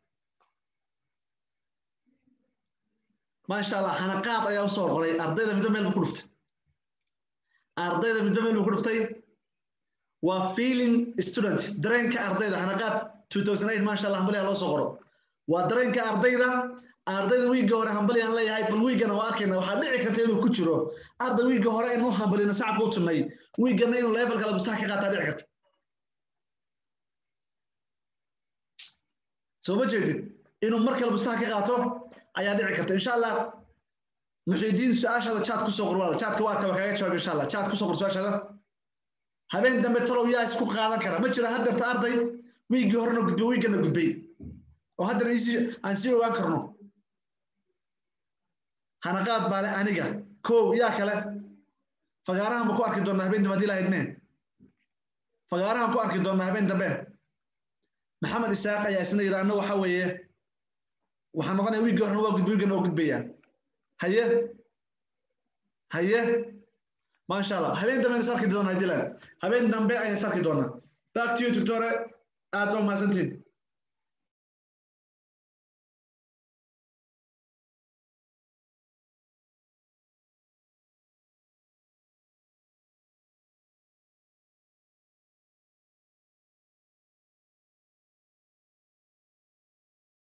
maasha allah xanaqaad ayaa usoo qoray ardayda midba meel buu ku dhuftay ardayda midba meel buu ku dhuftay waa feeling student dareenka ardayda xanaqaad 2008 maasha allah hambaliyaa loo soo qoro waa dareenka ardayda ardayda wiigga hore hambali aan leeyahay bal wiiggana waa arkayna waxaa dhici karta inuu ku jiro arday wiigga hore inuu hambalina sacabka u tunnay wiiggana inuu level kale bustaha ka qaataa dhici karta soo ma jeedid inuu mar kale bustaha ka qaato ayaa dhici karta insha allah muxiidiin su-aashaada chat kusoo qor walaal chatka waa kaba kaga jawaab insha allah chat kusoo qor su-aashaada habeen dambe talow yaa isku qaadan kara ma jira haddeerta arday wiiggii horena gudbay wiiggana gudbay oo haddana aan sii ogaan karno hanaqaad baale aniga kow yaa kale fagaarahan ba ku arki doonaa habeen dambe haddii lahayd mee fagaarahan ku arki doonaa habeen dambe maxamed isaaq ayaa isna yidhi anna waxa weeye waxaan noqonaya wiiggii horena waa gudbay wiiggana waa gudbayaa haye haye maasha allah habeen dambe aynu is arki doonaa haddii lahayd habeen dambe ayaan is arki doonaa back to you doctore aad baa mahadsantihin